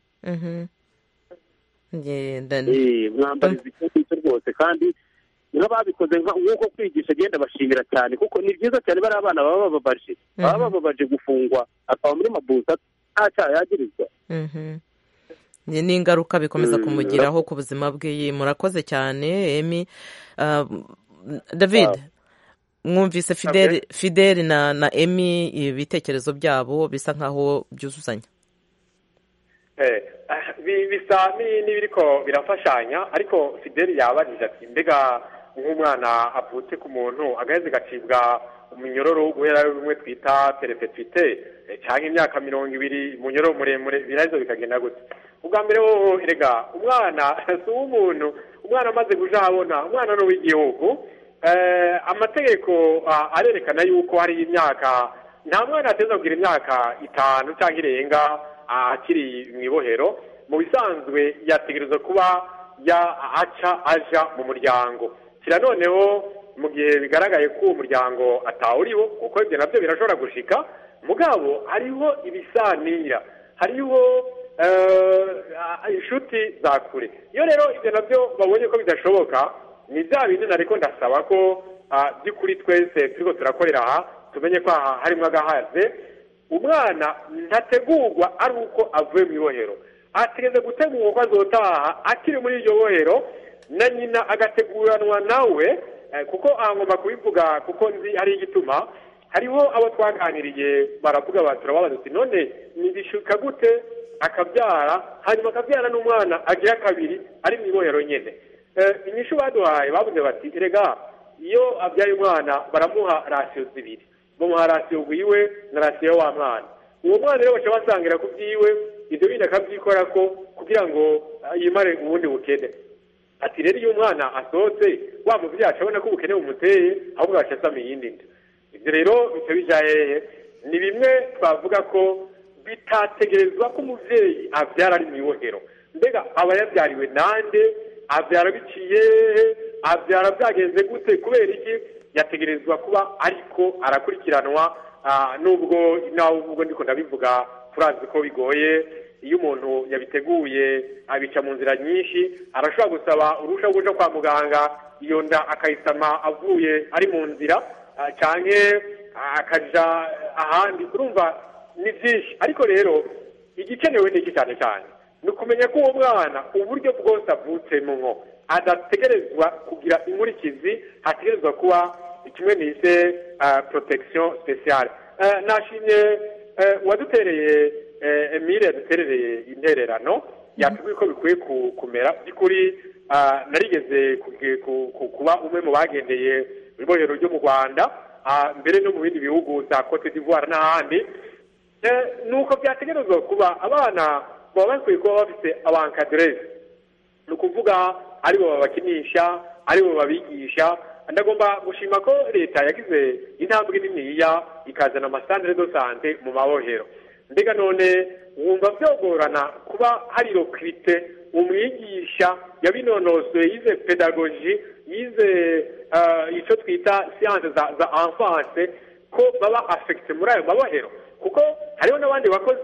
mwambariza icyo ngicyo rwose kandi nk'ababikoze nk'uko kwigisha agenda bashimira cyane kuko ni byiza cyane bariya abana baba bababaje baba bababaje gufungwa akaba muri mabuza nta cyaha yagirizwa ni ingaruka bikomeza kumugiraho ku buzima bwe murakoze cyane emi david mwumvise fideli na emi ibitekerezo byabo bisa nkaho byuzuzanya bisa n'ibiriko birafashanya ariko fideli yabajije ati mbega nk'umwana avutse ku muntu agaheze agacibwa umunyororo guhera bimwe twita perefetite cyangwa imyaka mirongo ibiri umunyororo muremure birazo bikagenda gutya ubwa mbere wowe erega umwana si uw'umuntu umwana amaze kuja ahabona umwana ni uw'igihugu amategeko arerekana yuko hari imyaka nta mwana ateza kugira imyaka itanu cyangwa irenga akiri mu ibohero mu bisanzwe yategereza kuba aca aja mu muryango kira noneho mu gihe bigaragaye ko uwo muryango atawuriho kuko ibyo nabyo birashobora gushika mugabo hariho ibisanira hariho inshuti za kure iyo rero ibyo nabyo babonye ko bidashoboka ni bya bindi nariko ndasaba ko by'ukuri twese turiko turakorera aha tumenye ko aha harimo agahaze umwana ntategurwa ari uko avuye mu ibohero ategereza gutegurwa ko azotaha akiri muri iryo bohero na nyina agateguranwa nawe kuko aha ngomba kubivuga kuko nzi hari igituma hariho abo twaganiriye baravuga bati turababaza uti none nibishuka gute akabyara hanyuma akabyara n'umwana agira kabiri ari mu ibohero nyine inyishu baduhaye bavuze bati erega iyo abyaye umwana baramuha rasiyo zibiri bamuha rasiyo wiwe na rasiyo wa mwana uwo mwana rero baca basangira ku byiwe ibyo bindi akabyikora ko kugira ngo yimare ubundi bukene ati rero iyo umwana asohotse wa mubyeyi acabona ko ubukene bumuteye ahubwo agaca asama iyindi nda ibyo rero bica bijaye hehe ni bimwe twavuga ko bitategerezwa ko umubyeyi abyara ari mu ibohero mbega aba yabyariwe nande abyara biciye hehe abyara byagenze gute kubera iki yategerezwa kuba ariko arakurikiranwa nubwo nawe ubwo ndiko ndabivuga turazi ko bigoye iyo umuntu yabiteguye abica mu nzira nyinshi arashobora gusaba uruhushya rwo kuja kwa muganga iyo nda akayisama avuye ari mu nzira cyane akaja ahandi urumva ni byinshi ariko rero igikenewe ni iki cyane cyane ni ukumenya ko uwo mwana uburyo bwose avutsemo nko adategerezwa kugira inkurikizi hategerezwa kuba kimwe nise protection speciale nashimye uwadutereye emile yaduterereye intererano yatubwiye ko bikwiye kumera by'ukuri narigeze kuba umwe mu bagendeye ibohero ryo mu rwanda mbere no mu bindi bihugu za cote d'ivoire n'ahandi ni uko byategerezwa kuba abana baba bakwiye kuba bafite abankadereze ni ukuvuga aribo babakinisha aribo babigisha ndagomba gushima ko leta yagize intambwe niniya ikazana amasitandere do sante mu mabohero mbega none wumva byogorana kuba hari rokirite umwigisha yabinonosoye yize pedagogi yize icyo twita siyanse za enfanse ko baba afekite muri ayo mabohero kuko hariho n'abandi bakozi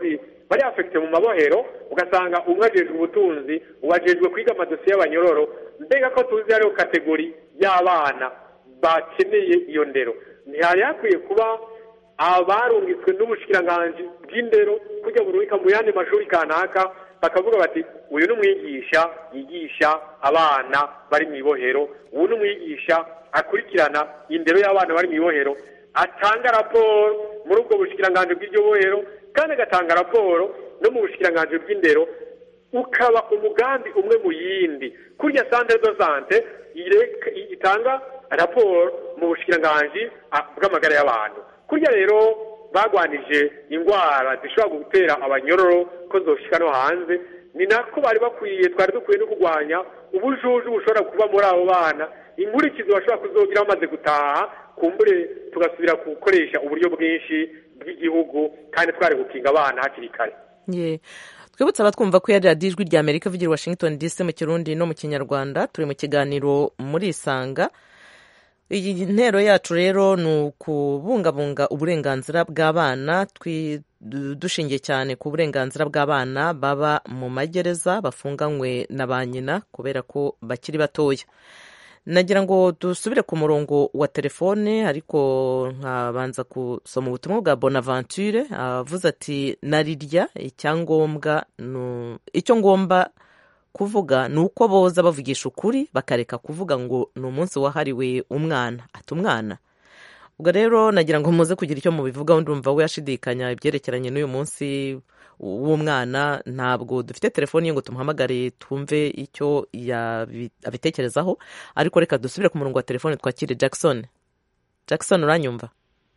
bari afekite mu mabohero ugasanga umwe ajejwe ubutunzi uwajejwe kwiga amadosiye y'abanyororo mbega ko tuzi hariho kategori y'abana bakeneye iyo ndero ntihari hakwiye kuba abarungitswe n'ubushikiranganji bw'indero kujya burubika mu yandi mashuri kanaka bakavuga bati uyu ni umwigisha yigisha abana bari mu ibohero uyu ni umwigisha akurikirana indero y'abana bari mu ibohero atanga raporo muri ubwo bushikiranganji bw'iryo bohero kandi agatanga raporo no mu bushikiranganji bw'indero ukaba umugambi umwe mu yindi kurya santere do sante itanga raporo mu bushikiranganji bw'amagara y'abantu kurya rero bagwanije indwara zishobora gutera abanyororo ko zoshika no hanze ni nako bari bakwiye twari dukwiye no kurwanya ubujuju bushobora kuba muri abo bana inkurikizi bashobora kuzogira bamaze gutaha kumbure tugasubira gukoresha uburyo bwinshi bw'igihugu kandi twari gukinga abana hakiri kare twibutse abatwumva ko yari radiyo ijwi rya amerika ivugira washington dc mu kirundi no mu kinyarwanda turi mu kiganiro muri isanga iyi ntero yacu rero ni ukubungabunga uburenganzira bw'abana dushingiye cyane ku burenganzira bw'abana baba mu magereza bafunganywe na ba nyina kubera ko bakiri batoya nagira ngo dusubire ku murongo wa telefone ariko nkabanza gusoma ubutumwa bwa bonaventure avuze ati narirya icyangombwa icyo ngomba kuvuga ni uko boza bavugisha ukuri bakareka kuvuga ngo ni umunsi wahariwe umwana ati umwana ubwo rero nagira ngo muze kugira icyo mubivugaho ndumva we yashidikanya ibyerekeranye n'uyu munsi w'umwana ntabwo dufite telefoni ye ngo tumuhamagare twumve icyo abitekerezaho ariko reka dusubire ku murongo wa telefoni twakire jackson jackson uranyumva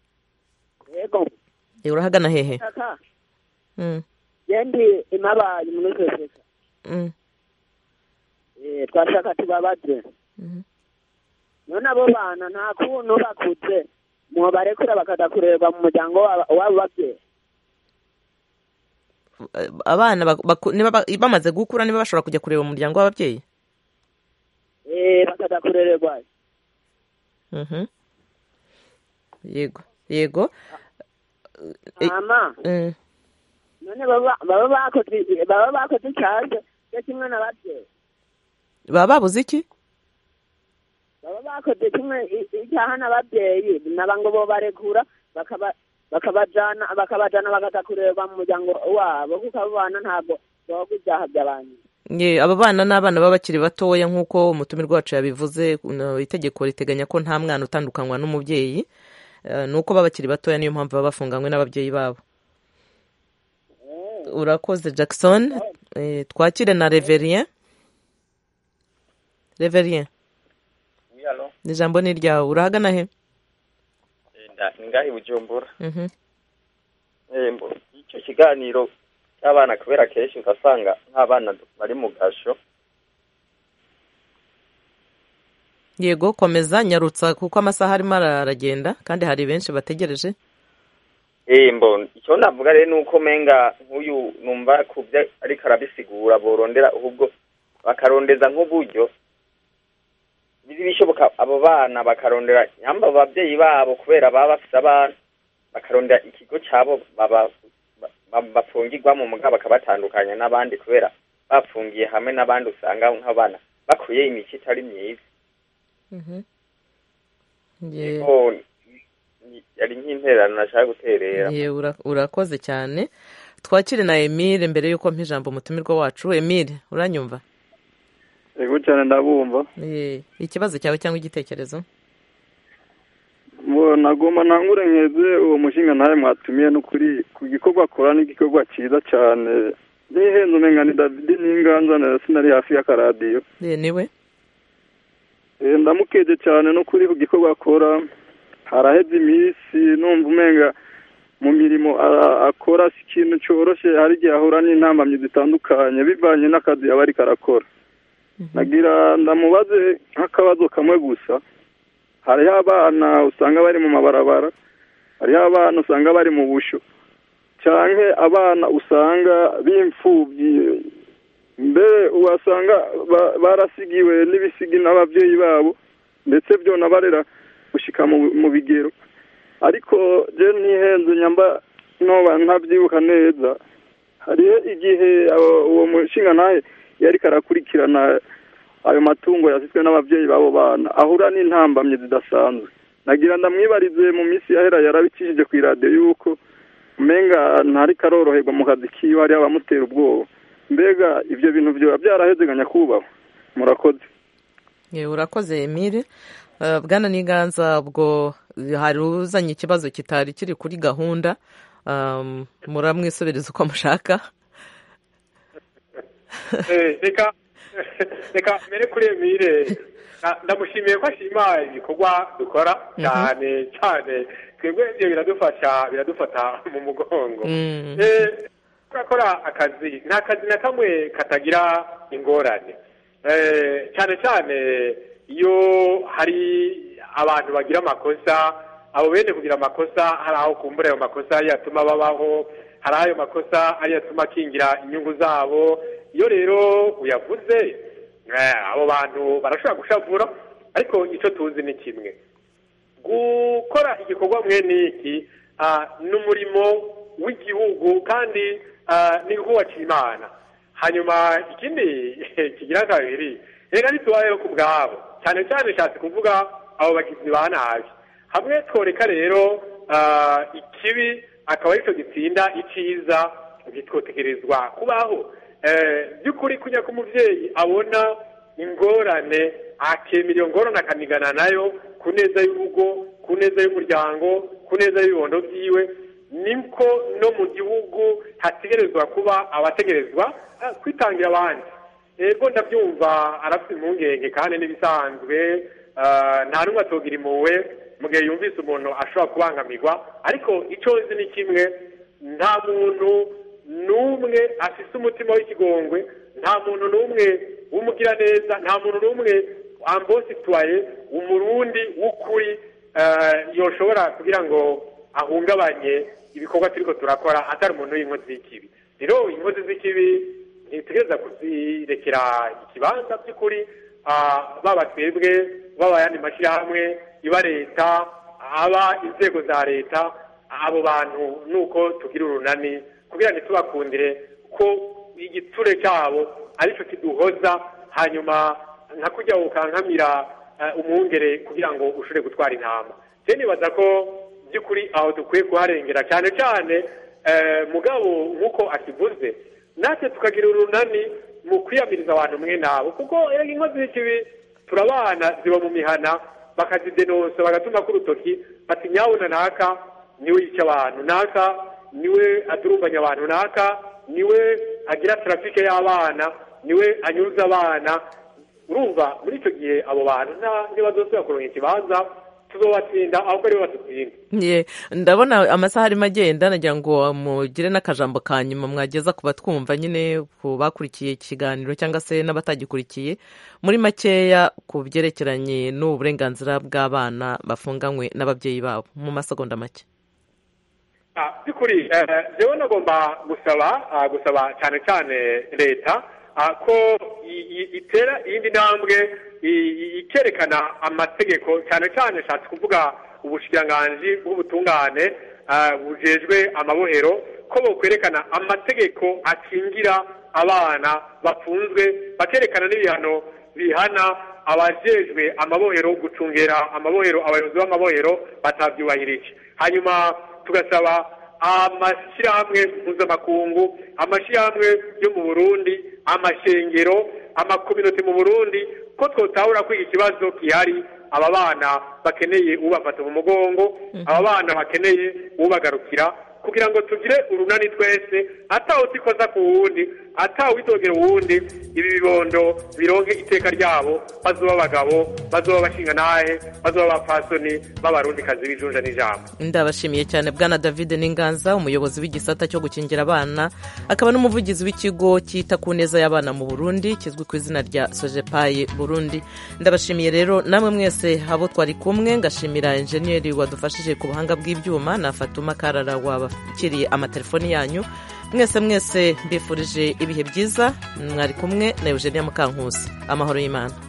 yego urahagana hehe yendi imabaye muri sosiyete twashaka tubabaze none abo bana nta kuntu bakuze mubarekura bakajya kurerwa mu muryango wabo babyeyi abana bamaze gukura niba bashobora kujya kureba umuryango w'ababyeyi bakajya kurererwa yego yego mama none baba bakoze icyaha cyo kimwe n'ababyeyi baba babuze iki baba bakoze kimwe icyaha n'ababyeyi naba ngo bo barekura bakabajana bakabajana bakaza kureba mu muryango wabo kuko abo bana ntabwo bavuga ibyaha by'abantu aba bana ni abana baba bakiri batoya nk'uko umutumirwa wacu yabivuze itegeko riteganya ko nta mwana utandukanywa n'umubyeyi ni uko baba bakiri batoya niyo mpamvu baba bafunganywe n'ababyeyi babo urakoze jackson twakire na reverien reverien ijambo ni iryawe urahagana he ngahe bujumbura icyo kiganiro cy'abana kubera kenshi ugasanga nk'abana bari mu gasho yego komeza nyarutsa kuko amasaha arimo aragenda kandi hari benshi bategereje mbo icyo navuga rero ni uko menga nk'uyu numva ku byo ariko arabisigura borondera ahubwo bakarondeza nk'uburyo bishoboka abo bana bakarondera nyamba ababyeyi babo kubera baba bafite abana bakarondera ikigo cyabo bafungirwamo mugabo bakabatandukanya n'abandi kubera bafungiye hamwe n'abandi usanga nk'abana bakuye imico itari myiza yari nk'intererano nashaka guterera urakoze cyane twakire na emile mbere y'uko mpa ijambo umutumirwa wacu emile uranyumva yego cyane ndabumva ikibazo cyawe cyangwa igitekerezo nagomba ntangure nkeze uwo mushinga nawe mwatumiye n'ukuri ku gikorwa akora n'igikorwa cyiza cyane n'ihenze umenya ni david n'inganza sinari hafi y'akaradiyo niwe ndamukeje cyane no kuri ku gikorwa akora haraheze iminsi numva umenga mu mirimo akora si ikintu cyoroshye hari igihe ahura n'intambamyi zitandukanye bivanye n'akazi aba ariko arakora nagira ndamubaze nk'akabazo kamwe gusa hariho abana usanga bari mu mabarabara hariho abana usanga bari mu busho cyangwa abana usanga b'imfubyi mbere wasanga barasigiwe n'ibisigi n'ababyeyi babo ndetse byo nabarera gushyika mu bigero ariko je ntihenze nyamba noba ntabyibuka neza hariho igihe uwo mushinga nawe yari karakurikirana ayo matungo yasizwe n'ababyeyi b'abo bana ahura n'intambamye zidasanzwe nagira ndamwibarize mu minsi yahera yarabicishije ku iradiyo y'uko umenga ntari karoroherwa mu kazi kiwe hariho abamutera ubwoba mbega ibyo bintu byaba byarahezeganya kubahwa murakoze urakoze emile bwana n'iganza ubwo hari uzanye ikibazo kitari kiri kuri gahunda muramwisobereza uko mushaka reka reka mbere kuri emile ndamushimiye ko ashima ibikorwa dukora cyane cyane twebwe ibyo biradufasha biradufata mu mugongo turakora akazi nta kazi na kamwe katagira ingorane cyane cyane iyo hari abantu bagira amakosa abo bene kugira amakosa hari aho kumbura ayo makosa yatuma babaho hari ayo makosa ariyo atuma akingira inyungu zabo iyo rero uyavuze abo bantu barashobora gushavura ariko icyo tuzi ni kimwe gukora igikorwa mwene iki ni umurimo w'igihugu kandi ni nk'uwaciye imana hanyuma ikindi kigira kabiri reka ntitubayeho ku bwabo cyane cyane nshatse kuvuga abo bagizi ba nabi hamwe tworeka rero ikibi akaba aricyo gitsinda icyiza bitwotegerezwa kubaho by'ukuri kujya ko umubyeyi abona ingorane akemera iyo ngorane akanigana nayo ku neza y'urugo ku neza y'umuryango ku neza y'ibibondo byiwe niko no mu gihugu hategerezwa kuba abategerezwa kwitangira abandi ego ndabyumva arafite impungenge kandi n'ibisanzwe nta n'umwe atogira impuhwe mu gihe yumvise umuntu ashobora kubangamirwa ariko icyo nzi ni kimwe nta muntu n'umwe afite umutima w'ikigongwe nta muntu n'umwe w'umugiraneza nta muntu n'umwe ambositwaye umurundi w'ukuri yoshobora kugira ngo ahungabanye ibikorwa turiko turakora atari umuntu w'inkozi z'ikibi rero inkozi z'ikibi ntitegereza kuzirekera ikibanza by'ukuri baba twebwe baba ayandi mashyirahamwe iba leta aba inzego za leta abo bantu nuko tugira urunani kugira ngo tubakundire ko igiture cyabo aricyo kiduhoza hanyuma nka kujya ukankamira umwungere kugira ngo ushobore gutwara intama rero nibaza ko by'ukuri aho dukwiye kuharengera cyane cyane mugabo nk'uko akivuze natwe tukagira urunani mu kwiyamiriza abantu mwe nabo kuko inkozi z'ikibi turabana ziba mu mihana bakazidenosa bagatuma k'urutoki bati nyabuna naka niwe yica abantu naka niwe adurumbanya abantu naka niwe agira tarafike y'abana niwe anyuza abana urumva muri icyo gihe abo bantu ntibazosubira kuronka ikibanza tuzobatsinda ahubwo aribo badutsinda ndabona amasaha arimo agenda nagira ngo mugire n'akajambo ka nyuma mwageza ku batwumva nyine ku bakurikiye ikiganiro cyangwa se n'abatagikurikiye muri makeya ku byerekeranye n'uburenganzira bw'abana bafunganywe n'ababyeyi babo mu masegonda make by'ukuri rero nagomba gusaba gusaba cyane cyane leta ko itera iyindi ntambwe ikerekana amategeko cyane cyane nshatse kuvuga ubushikiranganji bw'ubutungane bujejwe amabohero ko bukwerekana amategeko akingira abana bafunzwe bakerekana n'ibihano bihana abajejwe amabohero gucungera amabohero abayobozi b'amabohero batabyubahirije hanyuma tugasaba amashyirahamwe mpuzamakungu amashyirahamwe yo mu burundi amashengero amakominote mu burundi ko twotahura ko iki kibazo gihari aba bana bakeneye ubafata mu mugongo aba bana bakeneye ubagarukira kugira ngo tugire urunani twese atawutikoza ku wundi atawitogera uwundi ibi bibondo bironke iteka ryabo bazoba abagabo bazoba abashinga nahe bazoba abapfasoni b'abarundikazi b'ijunja n'ijambo ndabashimiye cyane bwana david n'inganza umuyobozi w'igisata cyo gukingira abana akaba n'umuvugizi w'ikigo cyita ku neza y'abana mu burundi kizwi ku izina rya sojepaye burundi ndabashimiye rero namwe mwese abo twari kumwe ngashimira enjeniyeri wadufashije ku buhanga bw'ibyuma na fatuma karara wabakiriye amatelefoni yanyu mwese mwese mbifurije ibihe byiza mwari kumwe na eugenia mukankusi amahoro y'imana